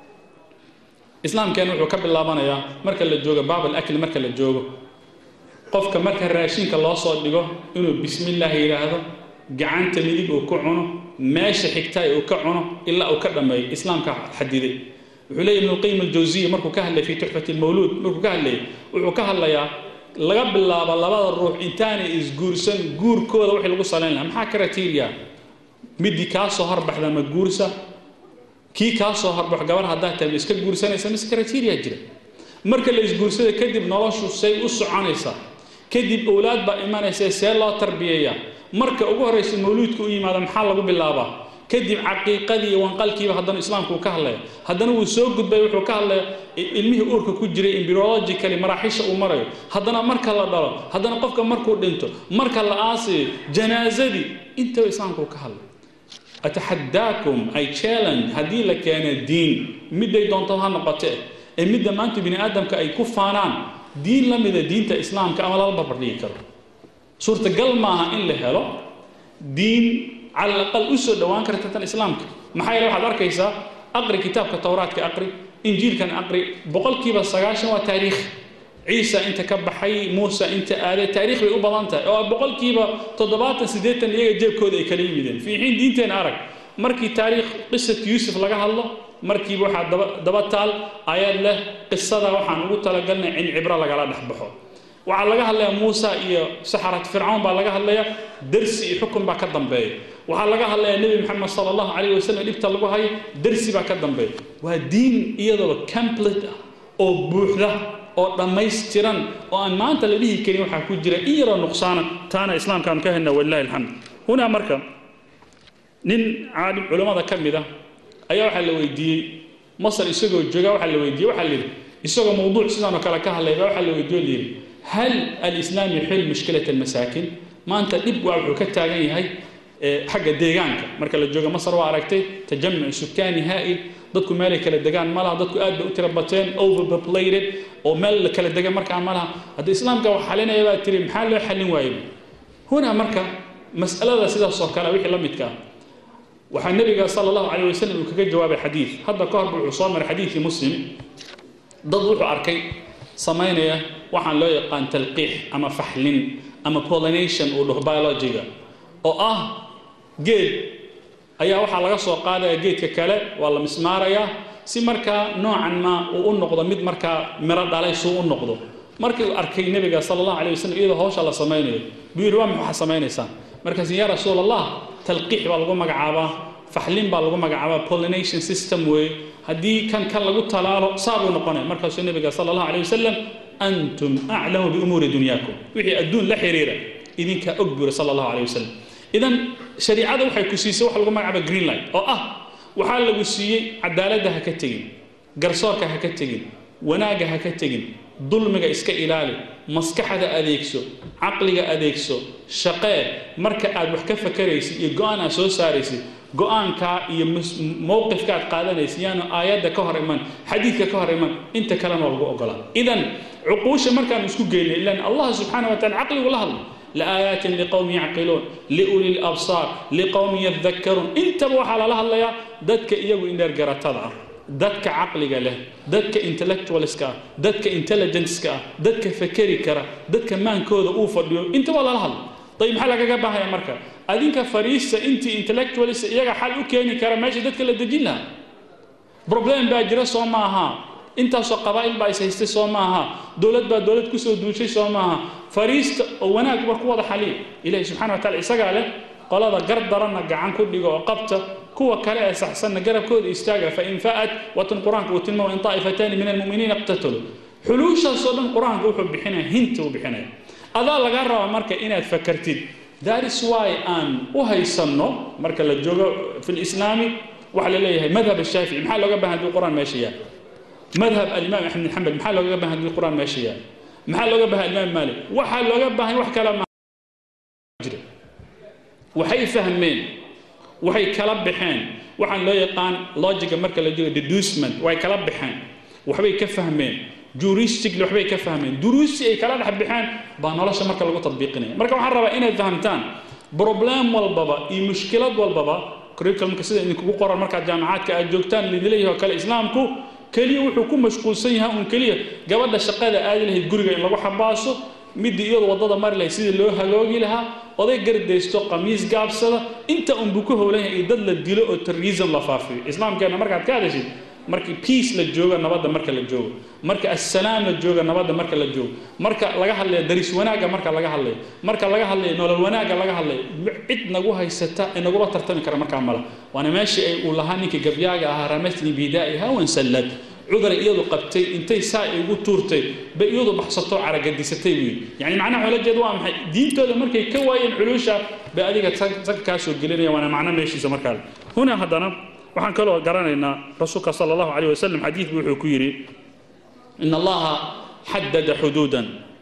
islaamkeen wuxuu ka bilaabanayaa marka la joogo baabal akli marka la joogo qofka marka raashinka loo soo dhigo inuu bismillaah yidhaahdo gacanta midig uu ku cuno meesha xigtaay uu ka cuno ilaa uu ka dhammeeyo islaamka xadiday wuxuu leeyahy ibnu lqayim aljawsiya markuu ka hadlay fi tuxfati lmawluud markuu ka hadlayay wuxuu ka hadlayaa laga bilaabo labada ruux intaanay isguursan guurkooda wixii lagu salayn lahaa maxaa kriteria midii kaa soo horbaxda ma guursa kii kaa soo horbax gabar haddaa tahay ma iska guursanaysa mise kriteria jira marka la isguursada kadib noloshu say u soconaysaa kadib owlaad baa imanaysa see loo tarbiyeeyaa marka ugu horraysa mawluudka u yimaada maxaa lagu bilaabaa kadib caqiiqadii iyo wanqalkiiba haddana islaamku uu ka hadlaya haddana wuu soo gudbay wuxuu ka hadlaya ilmihii uurka ku jiray embryologically maraaxisha uu marayo haddana marka la dhalo haddana qofka markuu dhinto marka la aasiyo janaazadii intaba islaamku uu ka hadlay ataxadaakum ay challenge haddii la keeno diin midday doonto ha noqote ee midda maanta bini aadamka ay ku faanaan diin la mida diinta islaamka ama lala barbardhigi karo suurtagal maaha in la helo diin cala alaqal u soo dhowaan karta tan islaamka maxaa yeele waxaad arkaysaa aqri kitaabka towraadka aqri injiilkan aqri boqolkiiba sagaashan waa taariikh ciisa inta ka baxay muuse inta aaday taariikh bay u badan tahay oo boqolkiiba toddobaatan siddeetan iyaga jeebkooda ay kala yimideen fi xiin diinteena arag markii taariikh qisat yuusuf laga hadlo markiiba waxaa daba daba taal ayad leh qisada waxaan ugu talagalnay in cibro lagala dhex baxo waxaa laga hadlayaa muusa iyo saxarat fircawn baa laga hadlayaa dersi iyo xukun baa ka dambeeya waxaa laga hadlayaa nebi maxamed sala allahu calayh wasalam dhibta lagu hayo dersi baa ka dambeeya waa diin iyadoo complete ah oo buuxda oo dhammaystiran oo aan maanta la dhihi karin waxaa ku jira in yaroo nuqsaana taana islaamkaanu ka helna walilahi alxamd hunaa marka nin caalim culammada ka mid ah ayaa waxaa la weydiiyey masar isagoo jooga waxaa la weydiiyey waxaa la yidhi isagoo mawduuc sidaanoo kale ka hadlay baa waxaa la weydiiyo la yidhi hal alislaam yuxil mushkilat almasaakin maanta dhib waa wuxuu ka taagan yahay xagga deegaanka marka la joogo masar waa aragtay tajamuc sukaani haa'il dadku meelay kala degaan ma laha dadku aad bay u tira bateen overpopulated oo meel la kala dega markaa ma laha hadda islaamka wax xalinaya baa tiri maxaa loo xallin waayey huna marka mas'alada sidaas oo kale wixii la midka ah waxaa nebiga sala allahu calayh wasalam uu kaga jawaabay xadiid hadda ka hor wuxuu soo maray xadiidkii muslim dad wuxuu arkay samaynaya waxaan loo yaqaan talqiix ama faxlin ama pollination uu dhaho biologiga oo ah geed ayaa waxaa laga soo qaadaya geedka kale waa la mismaarayaa si markaa noocan ma uu u noqdo mid markaa miro dhalay suu u noqdo markii uu arkay nebiga sala allahu alay wasalam iyadoo hawsha la samaynayo buu yidhi waa maxaa samaynaysaa markaas yaa rasuul allah talqiix baa lagu magacaabaa faxlin baa lagu magacaabaa pollination system weeye haddii kan kan lagu talaalo saa buu noqonaya markaasuu nebiga sala allahu alay wasalam antum aclamu biumuuri dunyaakum wixii adduun la xiriira idinkaa og buuri sala allahu alay wasalam idan shariicada waxay ku siisay wax lagu magacaaba green light oo ah waxaa lagu siiyey cadaaladda ha ka tegin garsoorka ha ka tegin wanaagga ha ka tegin dulmiga iska ilaali maskaxda adeegso caqliga adeegso shaqee marka aad wax ka fakaraysid iyo go-aan aad soo saaraysid go-aankaa iyo mowqifka aad qaadanaysid yaanu aayadda ka hor iman xadiidka ka hor iman inta kalena waa lagu ogolaa idan cuquusha markaanu isku geynay ilan allah subxaana wa taala caqligu la hadla لآيات لقوم يعقلون لأولي الأبصار لقوم يذكرون انت وحا لا هدليا ددك ايغو اندر غراتدا ددك عقلك له ددك انتلكتوالسكا ددك انتليجنسكا ددك فكري كرا ددك مانكودا او فديو انت ولا لا هدل طيب maxaa lagaga baahaya marka adinka fariista intii intellectualist iyaga xal u keeni kara meesha dadka la dejin lahaa problem baa jira soo maaha intaasoo qabaa'il baa is haystay soo maaha dowlad baa dowlad kusoo duushay soo maaha fariista oo wanaag war ku wada xaliya ilahi subxana wa taala isagaa leh qolada gar daranna gacan ku dhigo oo qabta kuwa kale ee saxsanna garabkooda istaaga fain fa'at watan qur-aanka uu tilmaamo in taa'ifataani min almu'miniina iqtataluu xuluushaasoo dhan qur-aanka wuxuu bixinaya hinta uu bixinaya adaa laga rabaa marka inaad fakartid that is why aan u haysanno marka la joogo fi lislaami waxaa la leeyahay madhab ashaafici maxaa looga baahan hadii qur-aan meesha yaal madhab alimaam axmed bin xambal maxaa looga baahan hadii qur-aan meesha yaal maxaa looga baahan alimaam maalik waxaa looga baahan wax kale ma jira waxay fahmeen waxay kala baxeen waxaan loo yaqaan logiga marka la jiro deducement way kala baxeen waxbay ka fahmeen juristically waxbay ka fahmeen duruusi ay kala dhex baxeen baa nolosha marka lagu tadbiiqinaya marka waxaan rabaa inaad fahamtaan problem walbaba iyo mushkilad walbaba curriculumka sida idinkugu qoran markaad jaamacaadka aad joogtaan lidleeyahay oo kale islaamku keliya wuxuu ku mashquulsan yahay un keliya gabadha shaqada aadi lahayd guriga in lagu xabaaso midii iyadu waddada mari lahayd sidii loo haloogi lahaa oday gardaysto qamiis gaabsada inta unbuu ku howlan yahay dad la dilo oo terrorism la faafiyo islaamkeena markaad ka hadashid markii peace la joogo nabadda marka la joogo marka assalaam la joogo nabadda marka la joogo marka laga hadlayo daris wanaagga marka laga hadlayo marka laga hadlayo nolol wanaagga laga hadlayo cid nagu haysata ee nagula tartami kara markaa mala waana meeshii ay uu lahaa ninkii gabyaaga ahaa ramatni bidaa'i hawan sallad cuduray iyadu qabtay intay saa igu tuurtay bay iyadu baxsato caragadisatay buu yidhi yani macnaha xoolajeed waa maxay diintooda markay ka waayeen culuusha bay adiga tag kaa soo gelinaya waana macno meeshiisa markaa huna haddana waxaan kaloo garanaynaa rasuulka sala allahu calayh wasalam xadiid buu wuxuu ku yidhi in allaha xadada xuduudan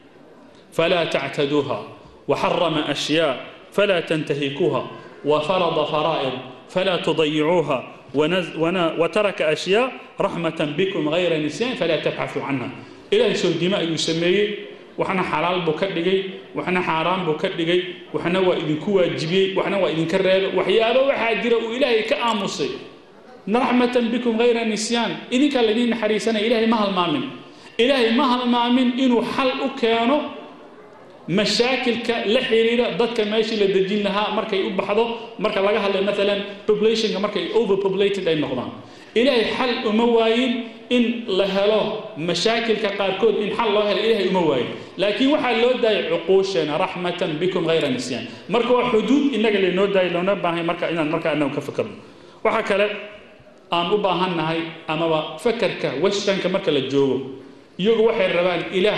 falaa tactaduuha وحرم أشياء فلا تنتهكوها وفرض فرائض فلا تضيعوها ونز ون وترك أشياء رحمة بكم غير نسيان فلا تبحثوا عنها إلهي سو دماء يسميه وحنا حلال بكدغي وحنا حرام بكدغي وحنا وإذن كوا جبي وحنا وإذن كرر وحيابا وحاجر وإلهي كآمسي رحمة بكم غير نسيان إذن كان الذين حريسنا إلهي ما هالمامن إلهي ما هالمامن إنه حل أكانو mashaakilka la xiriira dadka meeshii la dejin lahaa markay u baxdo marka laga hadlay maalan populationka markay overpopulated ay noqdaan ilaahay xal uma waayin in la helo mashaakilka qaarkood in xal loo helo ilaahay uma waayin laakiin waxaa loo daayay cuquusheena raxmatan bikum hayra nisyaan marka waa xuduud innaga laynoo daayay loona baahay marka inaan markaa inagu ka fikirno waxaa kale aan u baahannahay amaba fakarka westernka marka la joogo iyagu waxay rabaan ilaah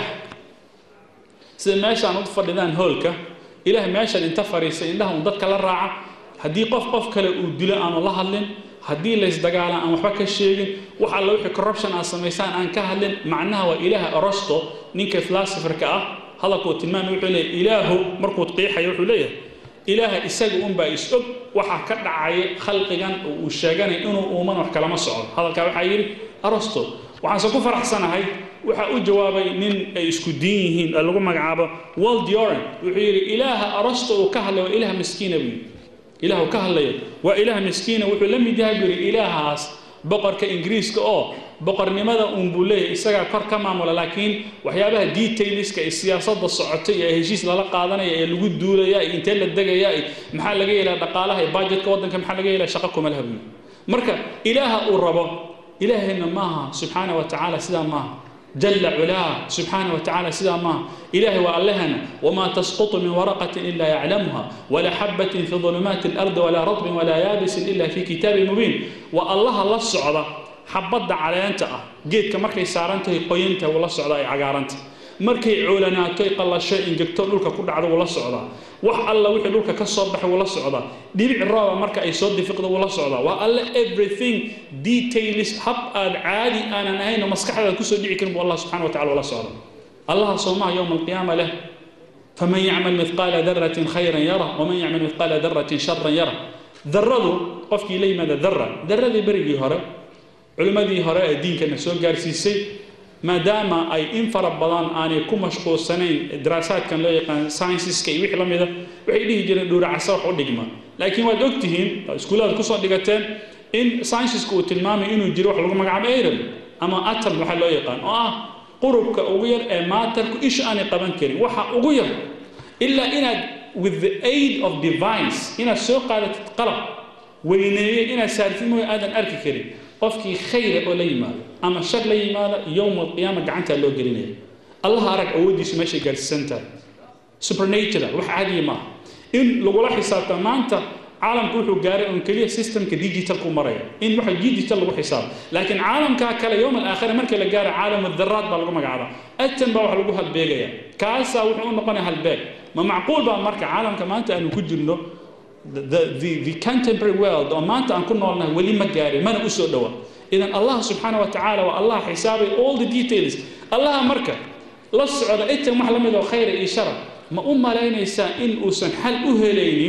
sida meeshaan u fadhidaan hoolka ilaah meeshan inta fadhiisa indhaha un dadka la raaca haddii qof qof kale uu dilo aanu la hadlin haddii laysdagaalaan aan waxba ka sheegin wax alla wixii corruption aad samaysaan aan ka hadlin macnaha waa ilaaha orosto ninka philosopherka ah hadalkuu tilmaamay wuxuu leeyahay ilaahu markuu qiixayo wuxuu leeyahay ilaaha isaga unbaa is og waxaa ka dhacaya khalqigan oo uu sheeganay inuu uuman wax kalama socdo hadalkaa waxaa yidhi arosto waxaanse ku faraxsanahay waxaa u jawaabay nin ay isku diin yihiin ee lagu magacaabo wald yoran wuxuu yidhi ilaaha arosto uu ka hadlay waa ilaah miskiina buu yidhi ilaah uu ka hadlayo waa ilaah miskiina wuxuu la mid yahay buu yidhi ilaahaas boqorka ingiriiska oo boqornimada uun buu leeyahay isagaa kor ka maamula laakiin waxyaabaha detailska ee siyaasadda socotay ee heshiis lala qaadanaya ee lagu duulaya iyo intee la degaya iyo maxaa laga yeelaa dhaqaalaha iyo budgetka waddanka maxaa laga yeelaa shaqo kuma laha buu yidhi marka ilaaha uu rabo ilaahayna maaha subxaana wa tacaala sidaa maaha جل علاه سبحانه وتعالى سيدا ما إلهي وألهنا وما تسقط من ورقة إلا يعلمها ولا حبة في ظلمات الأرض ولا رطب ولا يابس إلا في كتاب مبين والله الله الصعدة حبض على أنت جيت كمركي سارنته قينته ولا الصعدة عقارنته markay coolanaato ay qallasho ingegto dhulka ku dhacdo wala socdaa wax alla wixii dhulka ka soo baxay wala socdaa dhibic rooba marka ay soo difiqdo wala socdaa waa alle everything details hab aad caadi aanan ahayn oo maskaxdaada kusoo dhici karin buu allah subxana wa tacala wala socda allaha soomaha yowma alqiyaama leh faman yacmal mithqaala daratin khayran yara waman yacmal mithqaala daratin sharan yara daradu qofkii la yimaada dara daradii berigii hore culimmadii hore ee diinkana soo gaarsiisay maadaama ay in fara badan aanay ku mashquulsanayn daraasaadkan loo yaqaan scienceska iyo wixii la mida waxay dhihi jireen dhuuracasa wax u dhigma laakiin waad ogtihiin iskuullaad kusoo dhigateen in scienceska uu tilmaamay inuu jiro wax lagu magacaabo atom ama atom waxaa loo yaqaan oo ah qurubka ugu yar ee maatarku isha aanay qaban karin waxa ugu yar ilaa inaad with the aid of divines inaad soo qaadatid qalab weyneeye inaad saartid mooy aadan arki karin qofkii khayra oo la yimaado ama shar la yimaada yowma alqiyaama gacantaa loo gelinaya allah arag awooddiisu meeshay gaarsiisan tahay supernatural wax caadiya maaha in lagula xisaabta maanta caalamku wuxuu gaaray un keliya systemka digitalku maraya in waxa digital lagu xisaabo laakiin caalamkaa kale yowm alaakhira markii la gaaro caalam daraad baa lagu magacaabaa atan baa wax lagu halbeegaya kaasaa wuxuu u noqonaya halbeeg ma macquul baa marka caalamka maanta aanu ku jirno the, the, the contemporary world oo maanta aan ku noolnahay weli ma gaarin mana u soo dhowa idan allah subxaana wa tacaala waa allah xisaabay all the details allaha marka la socda itan wax la mid oo khayra iyo shara ma u malaynaysaa in uusan xal u helaynin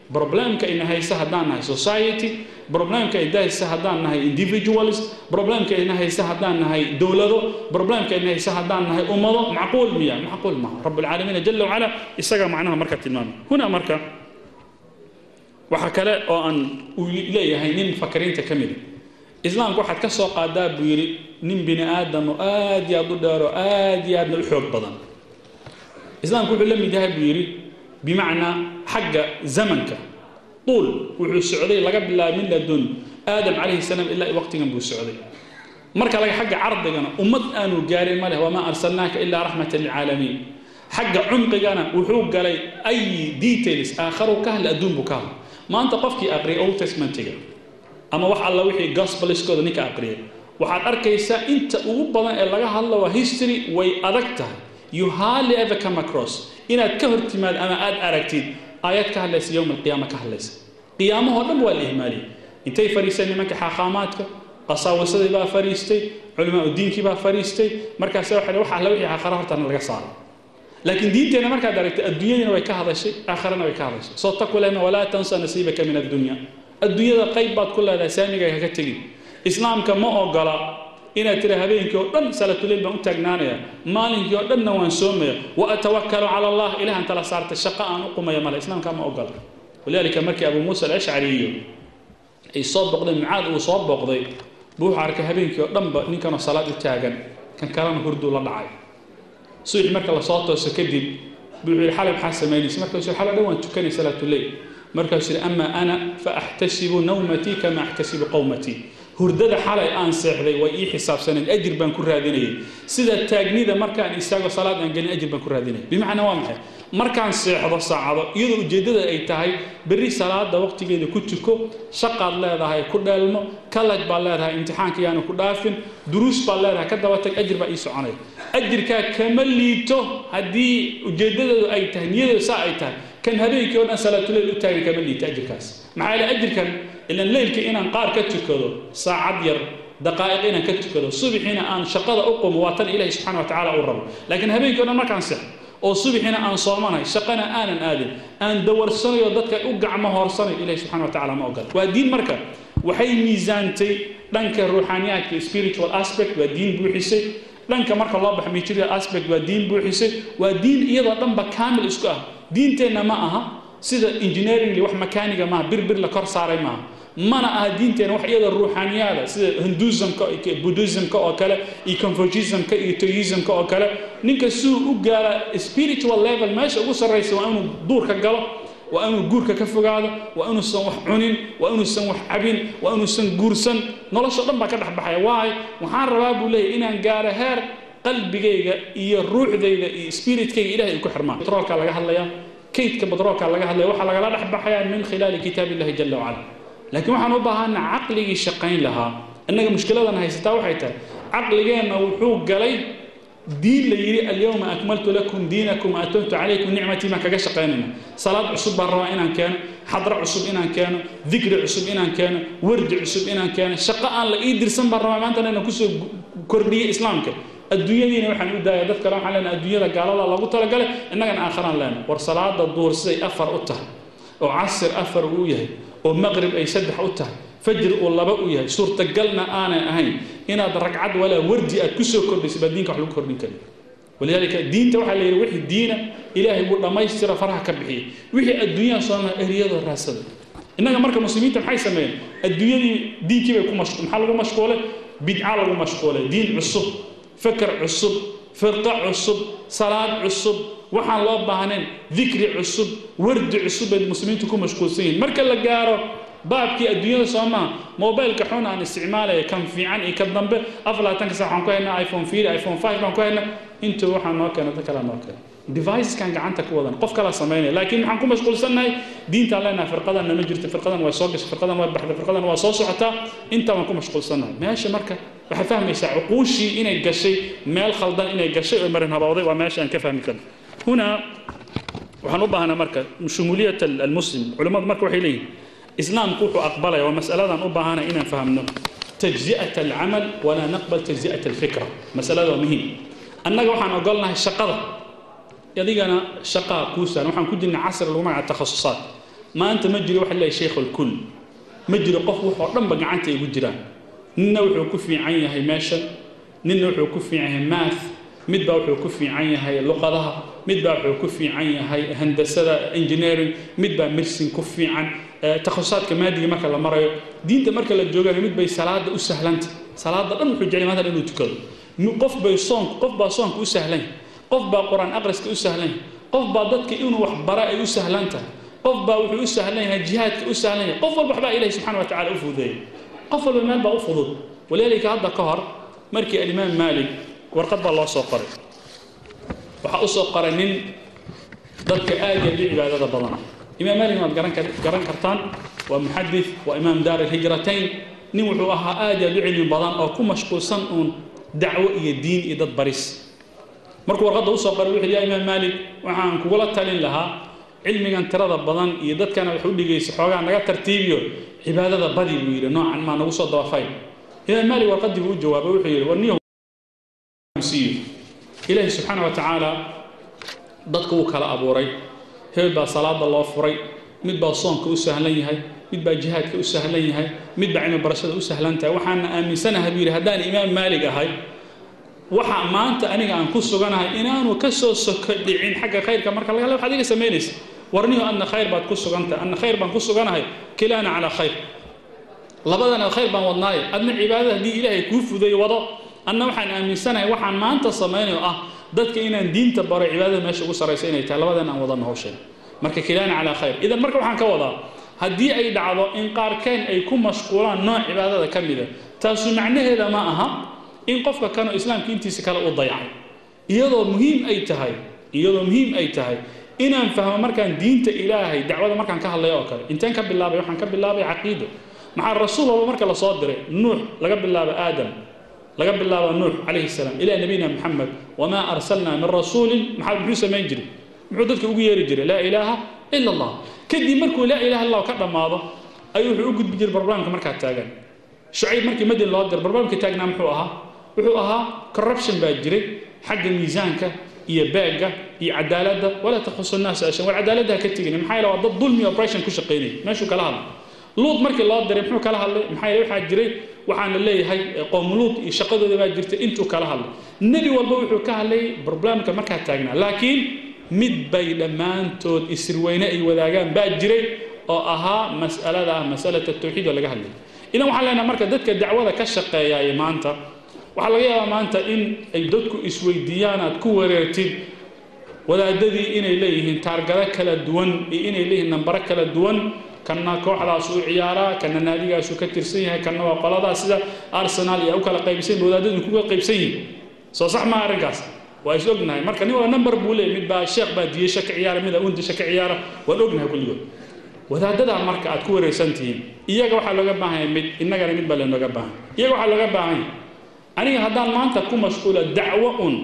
problemka ina haysa haddaan nahay society problemka ina haysa haddaan nahay individuals problemka ina haysa haddaan nahay dowlado problemka ina haysa haddaan nahay ummado macquul miya macquul maaha rabbulcaalamiina jala wacala isaga macnaha marka tilmaamay huna marka waxaa kale oo aan uu leeyahay nin fakariinta ka mida islaamku waxaad ka soo qaadaa buu yidhi nin bini aadam oo aad iyo aad u dheer oo aad iyo aadna u xoog badan islaamku wuxuu la mid yahay buu yidhi bimacnaa xagga zamanka tuul wuxuu socday laga bilaabay min ladun aadam calayhi salaam ilaa waqtigan buu socday marka laga xagga cardigana ummad aanu gaarin ma leh wamaa arsalnaaka ilaa raxmatan lilcaalamiin xagga cumqigana wuxuu galay ay details aakharu ka hadla adduun buu ka hadla maanta qofkii aqriyay old testmentiga ama wax alla wixii gospeliskooda ninka aqriyay waxaad arkaysaa inta ugu badan ee laga hadlo waa history way adag tahay you hardly ever come across inaad ka hor timaad ama aad aragtid aayad ka hadlaysa yowm alqiyaama ka hadlaysa qiyaamahoo dhan waa la ihmaaliyey intay fadhiisteen nimanka xaaqaamaadka qasaawasadii baa fadhiistay culamaa diinkii baa fadhiistay markaase waxay wax alla wixii aakhara hortana laga saaray laakiin diinteenna markaad aragtay adduunyadiina way ka hadashay aakharana way ka hadashay soo taku lehna walaa tansa nasiibaka min addunya adduunyada qayb baad ku leedahay saamiga haka tegin islaamka ma ogola inaad tira habeenkii oo dhan salatuleyl baan u taagnaanaya maalinkii oo dhanna waan soomaya wa atawakkalu cala allah ilahan tala saartay shaqo aan u qumaya male islaamka ma ogola walidaalika markii abu muusa alashcari iyo ay soo boqdeen mucaad uu soo boqday buu wuxuu arkay habeenkii oo dhanba ninkanoo salaad u taagan kan kalena hurduu la dhacay subaxii marka lasoo tooso kadib buu yidhi xalay maxaa samaynaysa markaasuu xalay dhan waan tukanay salaatuleyl markaasuu yidhi ama ana fa axtasibu nawmatii kama axtasibu qowmatii hurdada xalay aan seexday way ii xisaabsaneen ajir baan ku raadinayay sida taagnida markaan istaago salaad aan gelin ajir baan ku raadinayay bimacnaa waa maxay markaan seexdo saacado iyadoo ujeeddada ay tahay berri salaada waqtigeeda ku tuko shaqaad leedahay ku dheelmo kalaj baad leedahay imtixaanka yaanu ku dhaafin duruus baad leedahay ka daba tag ajir baa ii soconaya ajirkaa kama liito haddii ujeeddadeedu ay tahay niyadeedu saa ay tahay kan habeenkii oo dhan salaatuleyl u taagan kama liito ajirkaas maxaa yeele ajirkan ilan leylka inaan qaar ka tukado saacad yar daqaa'iq inaan ka tukado subaxiina aan shaqada u qumo waa tan ilaahi subxana wa tacaala uu rabo laakiin habeenkii o dhan markaan seexo oo subaxiina aan soomanahay shaqana aanan aadin aan dawarsanayo dadka u gacmo hoorsanayo ilahi subxana wa tacala ma ogola waa diin marka waxay miisaantay dhanka ruuxaaniyaadka spiritual aspect waa diin buuxisay dhanka marka loo baxa material aspect waa diin buuxisay waa diin iyadoo dhanba kaamil isku ah diinteenna ma aha sida engineeringly wax makaaniga maaha birbir la kor saaray maaha mana aha diinteena wax iyada ruuxaaniyaada sida hinduismka buddhismka oo kale iyo confuciismka iyo toyismka oo kale ninka siduu u gaara spiritual level meesha ugu sarraysa waa inuu duurka galo waa inuu guurka ka fogaado waa inuusan wax cunin waa inuusan wax cabin waa inuusan guursan nolosho dhan baa ka dhex baxaya waayo waxaan rabaa buu leeyahy inaan gaaro heer qalbigayga iyo ruuxdayda iyo spiritkayga ilahay ay ku xirmaan batroolka laga hadlayaa kaydka batroolka laga hadlaya waxaa lagala dhex baxayaa min khilaali kitaab illahi jala wacala laakiin waxaan u baahanaa caqligii shaqayn lahaa innaga mushkiladan haysataa waxay tahay caqligeenna wuxuu galay diin la yidhi alyawma akmaltu lakum diinakum atamtu calaykum nicmatii baan kaga shaqaynayna salaad cusub baan rabaa inaan keeno xadro cusub inaan keeno dikri cusub inaan keeno wardi cusub inaan keeno shaqo aan la ii dirsan baan rabaa maantana inaan kusoo kordhiyo islaamka adduunyadiina waxaan u daaya dad kale waxaan leenahay adduunyada gaalada lagu talagalay innagana aakharaan leenahay war salaada duur siday afar u tahay oo casir afar uu yahay oo maqrib ay saddex u tahay fajr uu laba u yahay suurtagalna aanay ahayn inaad ragcad walaa wardi aad kusoo kordhaysa baa diinka wax lagu kordhin karin walidaalika diinta waxaa la yidhi wixii diina ilaahay wuu dhammaystira faraha ka bixiyey wixii adduunyaha sooma eriyadoo raasada innaga marka muslimiinta maxay sameeyeen adduunyadii diinkii bay ku mashquul maxaa lagu mashquulay bidca lagu mashquulay diin cusub fakar cusub firqa cusub salaad cusub waxaan loo baahnayn dikri cusub wardi cusub bay muslimiintu ku mashquulsan yihiin marka la gaaro baabkii adduunyada soo maha mobilka xun aan isticmaalaya kan fiican iyo ka dambe aflaatanka sax waxaan ku haynaa iphone fiir iphone five baan ku haynaa intuu waxaa noo keena dad kalaa noo keena devicekan gacanta ku wadan qof kala samaynaya laakiin maxaan ku mashquulsannahay diintaan leenahay firqadan nama jirto firqadan waa soo gashay firqadan waa baxday firqadan waa soo socotaa intaa baan ku mashquulsannahay meesha marka waxaad fahmaysaa cuquushii inay gashay meel khaldan inay gashay oo marin habawday waa meesha aan ka fahmi karno hunaa waxaan u baahnaa marka shumuuliyat almuslim culimmadu marka waxay leeyihin islaamku wuxuu aqbalaya waa masaladan u baahana inaan fahamno tajzi'at alcamal walaa naqbal tajzi'at alfikra masalada waa muhiim annaga waxaan ogolnahay shaqada adigana shaqaa kuusaan waxaan ku jirnay casri lagu magaca takhasusaad maanta ma jiro waxa leeyahay sheekh alkul ma jiro qof waxoo dhanba gacanta ay ugu jiraan ninna wuxuu ku fiican yahay meeshan ninna wuxuu ku fiican yahay math midbaa wuxuu ku fiican yahay luqadaha midbaa wuxuu ku fiican yahay handasada engineering midbaa medicine ku fiican takhasusaatka maadiga marka la marayo diinta marka la joogana mid bay salaada u sahlanta salaada dhan wuxuu jecel maanta inuu tukado qof bay soonka qof baa soonka u sahlan qof baa qur-aan aqriska u sahlan qof baa dadka inuu wax bara ay u sahlan tahay qof baa wuxuu u sahlan yahay jihaadka u sahlan yahay qof walba waxbaa ilahi subxana wa tacala u fududeeyay qof walba meel baa u fudud walaalika hadda ka hor markii alimaam maalik warqad baa loo soo qoray waxaa u soo qoray nin dadka aad iyo aad u cibaadada badan imaam maalik waad garan garan kartaan waa muxadith waa imaam daar alhijratayn nin wuxuu ahaa aad iyo aad u cilmi badan oo ku mashquulsan uun dacwo iyo diin iyo dad baris markuu warqadda usoo qoray wuxuu ya imaam maalik waxaan kugula talin lahaa cilmigan tirada badan iyo dadkana wax u dhigaysa xoogaa naga tartiibiyo cibaadada badi buu yidhi noocan maa nagu soo dabafay imaam maalik warqaddii buu u jawaabay wuxuu yidhi war niyo siiyo ilaahi subxaana wa tacaala dadka wuu kala abuuray hebel baa salaada loo furay mid baa soonka u sahlan yahay mid baa jihaadka u sahlan yahay mid baa cilmi barashada u sahlan tahay waxaana aaminsanahay buu yidhi haddaan imaam maalig ahay waxa maanta aniga aan ku suganahay inaanu ka soo soko dhicin xagga khayrka marka laga le waxaad iga samaynaysa warniyo adna khayr baad ku sugantahay adna khayr baan ku suganahay kilaana calaa khayr labadana khayr baan wadnaaye adna cibaadada haddii ilaahay kuu fudeeyo wado adna waxaan aaminsanahay waxaan maanta samaynayo ah dadka inaan diinta baro cibaadada meesha ugu saraysa inay tahay labadan aan wadano hawsheen marka kilaana calaa khayr idan marka waxaan ka wadaa haddii ay dhacdo in qaarkeen ay ku mashquulaan nooc cibaadada ka mida taasu macnaheeda ma aha in qofka kanoo islaamka intiisa kale u dayacay iyadoo muhiim ay tahay iyadoo muhiim ay tahay inaan fahmo markaan diinta ilaahay dacwada markaan ka hadlayo oo kale inteen ka bilaabay waxaan ka bilaabay caqiido maxaa rasuul walba marka lasoo diray nuux laga bilaabo aadam laga bilaabo nuux calayhi salaam ilaa nabiyina maxamed wamaa arsalnaa min rasuulin maxaa muxuu samayn jiray muxuu dadka ugu yeeri jiray laa ilaaha ila allah kadib markuu laa ilaha illah ka dhammaado ayuu wuxuu u gudbi jiray barnaamijka markaa taagan shucayb markii madin loo diray barnaamijka taagnaa muxuu ahaa wuxuu ahaa corruption baa jiray xagga miisaanka iyo beegga iyo cadaaladda walaa takhusu nnaasa ashan war cadaaladda ha ka tegin maxaa yeele waa dad dulmi operation ku shaqaynaya meeshuu kala hadlay luud markii loo diray muxuu kala hadlay maxaa yeele waxaa jiray waxaana leeyahay qoom luud iyo shaqadooda baa jirtay intuu kala hadlay nebi walba wuxuu ka hadlayay problemka markaa taagnaa laakiin mid bay dhammaantood isirweyne ay wadaagaan baa jiray oo ahaa mas'alada ah masalata tawxiid oo laga hadlayay idan waxaan leenahay marka dadka dacwada ka shaqeeyaaya maanta waxaa laga yaabaa maanta in ay dadku isweydiiyaan aad ku wareertid wadaadadii inay leeyihiin taargado kala duwan iyo inay leeyihiin nambaro kala duwan kanna kooxdaas u ciyaaraa kanna naadigaasuu ka tirsan yahay kanna waa qoladaas sida arsenal iyo u kala qaybsan wadaadadu kuga qaybsan yihiin soo sax maa arrinkaas waa is ognahay marka nin wala number buu leeyahy mid baa sheekh baa diyesha ka ciyaara mida undisha ka ciyaara waan ognahay kulligood wadaadadaa marka aad ku wareersan tihiin iyaga waxaa looga baahan yahay mid innagana mid baa leenooga baahan iyaga waxaa looga baahan yahay aniga haddaan maanta ku mashquulo dacwo un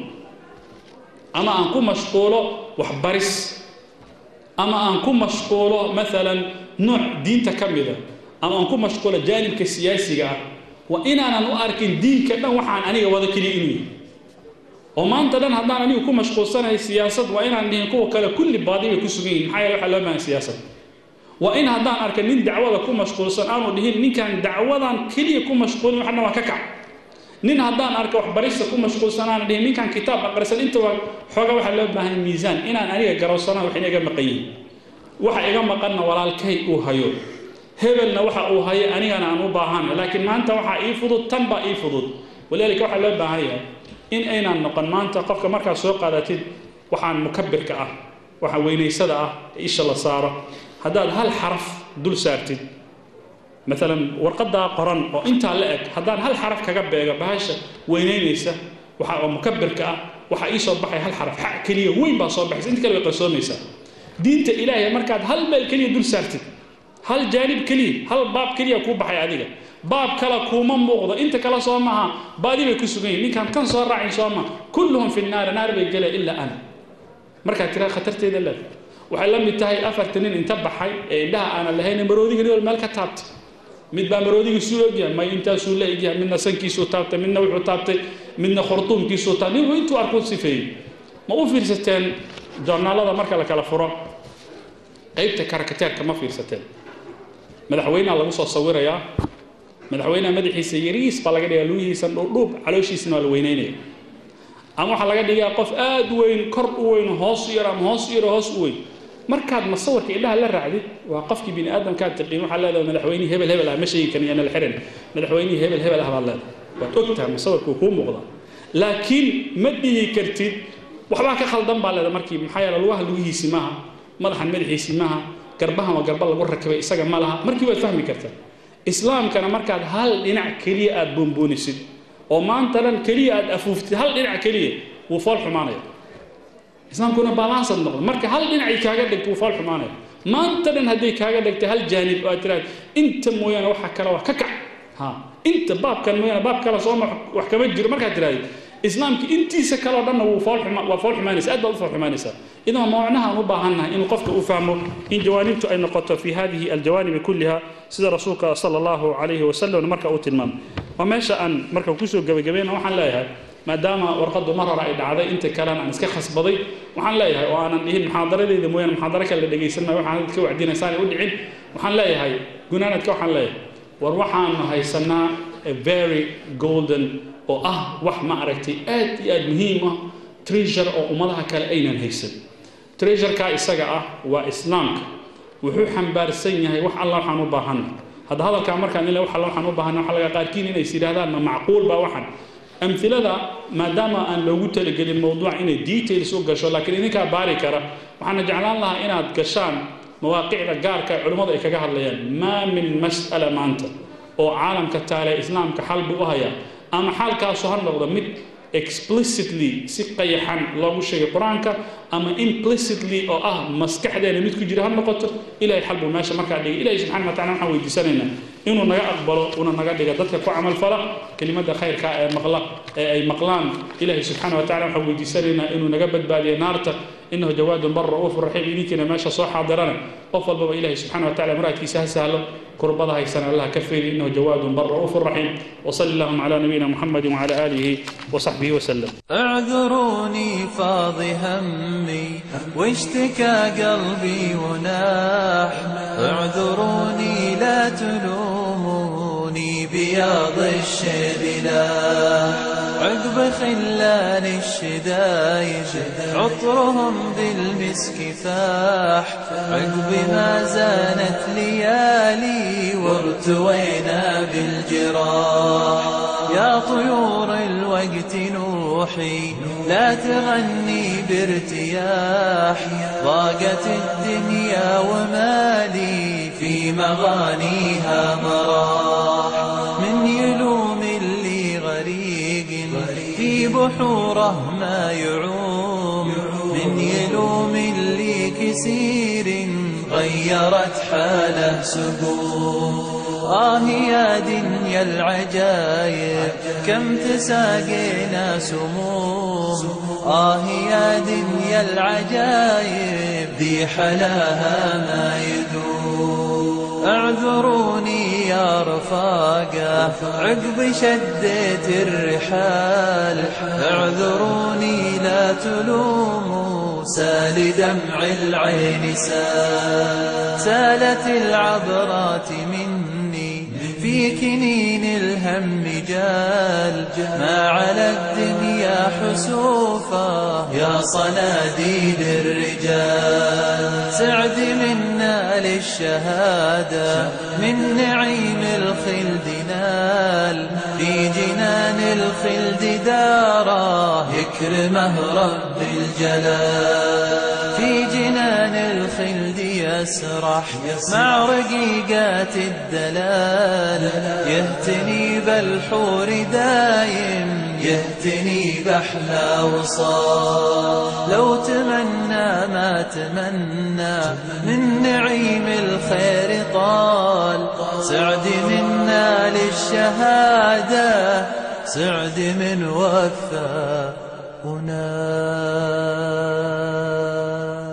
ama aan ku mashquulo waxbaris ama aan ku mashquulo maalan nooc diinta ka mida ama aan ku mashquulo jaanibka siyaasiga ah waa inaanan u arkin diinka dhan waxaan aniga wada keliya inuu yahay oo maanta dhan haddaan anigu ku mashquulsanahay siyaasad waa inaan dhihin kuwa kale kulli baadi bay ku sugan yihin maxaa yeele waxaa loo baahan siyaasad waa in haddaan arka nin dacwada ku mashquulsan aanu dhihin ninkaan dacwadan keliya ku mashquulin wax dhan waa ka kac nin haddaan arka waxbarista ku mashquulsanaan dhihin ninkaan kitaab aqrisan intaba xooga waxaa loo baahan miisaan inaan aniga garowsanaan wax iga maqan yihin waxa iga maqanna walaalkay uu hayo hebelna waxa uu hayo anigana aan u baahana laakiin maanta waxaa ii fudud tan baa ii fudud walaalika waxaa loo baahan yahay in aynaan noqon maanta qofka markaad soo qaadatid waxaan mukabirka ah waxa weynaysada ah isha la saaro haddaad hal xaraf dul saartid maalan warqadaa qoran oo intaa la eg haddaan hal xaraf kaga beego bahasha weynaynaysa waxa oo mukabirka ah waxaa ii soo baxay hal xaraf xa keliya weyn baa soo baxaysa inta kale way qarsoomaysaa diinta ilaahay markaad hal meel keliya dul saartid hal jaanib keliya hal baab keliya kuu baxay adiga baab kale kuuma muuqdo inta kale soo maaha baadi bay ku sugan yihin ninkaan kan soo raacin soo maha kulluhum fi naari naar bay gelaya ilaa ana markaad tiraa khatarteeda leed waxay la mid tahay afarta nin inta baxay ee indhaha aanan lahayn maroodiga nin wal meel ka taabtay mid baa maroodigii suu ogyahay may intaasuu la egyahay midna sankiisuu taabtay midna wuxuu taabtay midna khurtuumkiisuu taabtay nin intuu arkuu sifeeyey ma u fiirsateen joornaalada marka la kala furo qaybta karakateerka ma fiirsateen madaxweynaha lagu soo sawirayaa madaxweynaha madaxiisa yariis baa laga dhigaa lugihiisa dhuudhuub calooshiisana waa la weyneynaya ama waxaa laga dhigaa qof aad u weyn kor u weyn hoos u yar ama hoos u yar hoos u weyn markaad masawirka indhaha la raacdid waa qofkii bini aadamkaad tiqiin waxaa leedahay madaxweynihii hebel hebel ah ma sheegi karin yaana la xiran madaxweynihii hebel hebel ah baad leedahay waad ogtahay masawirku kuu muuqdaa laakiin ma dhihi kartid waxbaa ka khaldan baa leedahay markii maxaa yeele lugaha lugihiisi maaha madaxan madaxiisi maaha garbahan waa garba lagu rakibay isaga ma laha markii waad fahmi kartaa islaamkana markaad hal dhinac keliya aad boonboonisid oo maanta dhan keliya aad afuuftid hal dhinac keliya wuu fool xumaanaya islaamkuna balansad noqdo marka hal dhinacay kaaga dhigto wuu fool xumaanaya maanta dhan hadday kaaga dhigtay hal jaanib oo aad tiraad inta mooyaane waxa kale waa ka kac ha inta baabkan mooyaane baab kale sooma wax kama jiro markaad tirahdid islaamka intiisa kaleo dhanna wuu fool xuma waa fool xumaanaysa aad baad u fool xumaanaysaa idan mawcnaha aan u baahannahay in qofka uu fahmo in jawaanibtu ay noqoto fi hadihi aljawaanibi kulliha sida rasuulka sala allahu calayhi wasalam marka uu tilmaamay waa meesha aan marka kusoo gebagabayna waxaan leeyahay maadaama warqadu mar hore ay dhacday inta kalena aan iska khasbaday waxaan leeyahay oo aanan dhihin muxaadaradeyda mooyaane muxaadaro kale la dhegaysan maayo waxaan dadka wacdinaysaanay u dhicin waxaan leeyahay gunaanadka waxaan leeyahay war waxaanu haysanaa a very golden oo ah wax ma aragtay aad iyo aad muhiim ah treasure oo ummadaha kale aynan haysan treasureka isaga ah waa islaamka wuxuu xambaarsan yahay wax alla waxaan u baahanna hadda hadalkaa markaan ila wax alla waxaan u baahanna waxa laga qaarkiin inay is yidhahdaan ma macquul baa waxan amhilada maadaama aan loogu talagelin mowduuc inay details u gasho laakiin idinkaa baari kara waxaana jeclaan lahaa inaad gashaan mawaaqicda gaarka ee culimmadu ay kaga hadlayaan maa min mas'ala maanta oo caalamka taale islaamka xal buu u hayaa ama xaalkaasu ha noqdo mid explicitly si qayaxan loogu sheegay qur-aanka ama implicitly oo ah maskaxdeena mid ku jira ha noqoto ilahay xal buu meesha markaa dhigay ilahay subxana wa tacala waxaan weydiisanaynaa inuu naga aqbalo una naga dhiga dadka ku camal fala kelimada khayrka ee maqla ee ay maqlaan ilahay subxaana wa tacala waxaan weydiisanaynaa inuu naga badbaadiyo naarta inahu jawaadun bar ra'uufu raxiim idinkiina meesha soo xaadirana qof walbaba ilahay subxana wa tacala muraadkiisa ha sahlo كربضها يسنى الله كفير إنه جواد بر رؤوف رحيم وصل اللهم على نبينا محمد وعلى آله وصحبه وسلم اعذروني فاض همي واشتكى قلبي وناح اعذروني لا تلوموني بياض الشبلاح عقب خلان الشدايد عطرهم بالمسك فاح عقب ما زانت ليالي وارتوينا بالجراح يا طيور الوقت نوحي لا تغني بارتياح ضاقت الدنيا ومالي في مغانيها مراح من يلوم اللي غريق في بحوره ما يعوم من يلوم اللي كسير غيرت حاله سقوم آه يا دنيا العجايب كم تساقينا سموم آه يا دنيا العجايب ذي حلاها ما يدوم اعذروني يا رفاقة عقب شديت الرحال اعذروني لا تلوموا سال دمع العين سال سالت العبرات مني في كنين الهم جال ما على الدنيا حسوفا يا صناديد الرجال سعد منا للشهادة من نعيم الخلد نال في جنان الخلد دارا يكرمه رب الجلال في جنان الخلد يسرح مع رقيقات الدلال يهتني بالحور دايم يهتني بأحلى وصال لو تمنى ما تمنى من نعيم الخير طال سعد منا للشهادة سعد من وفى ونال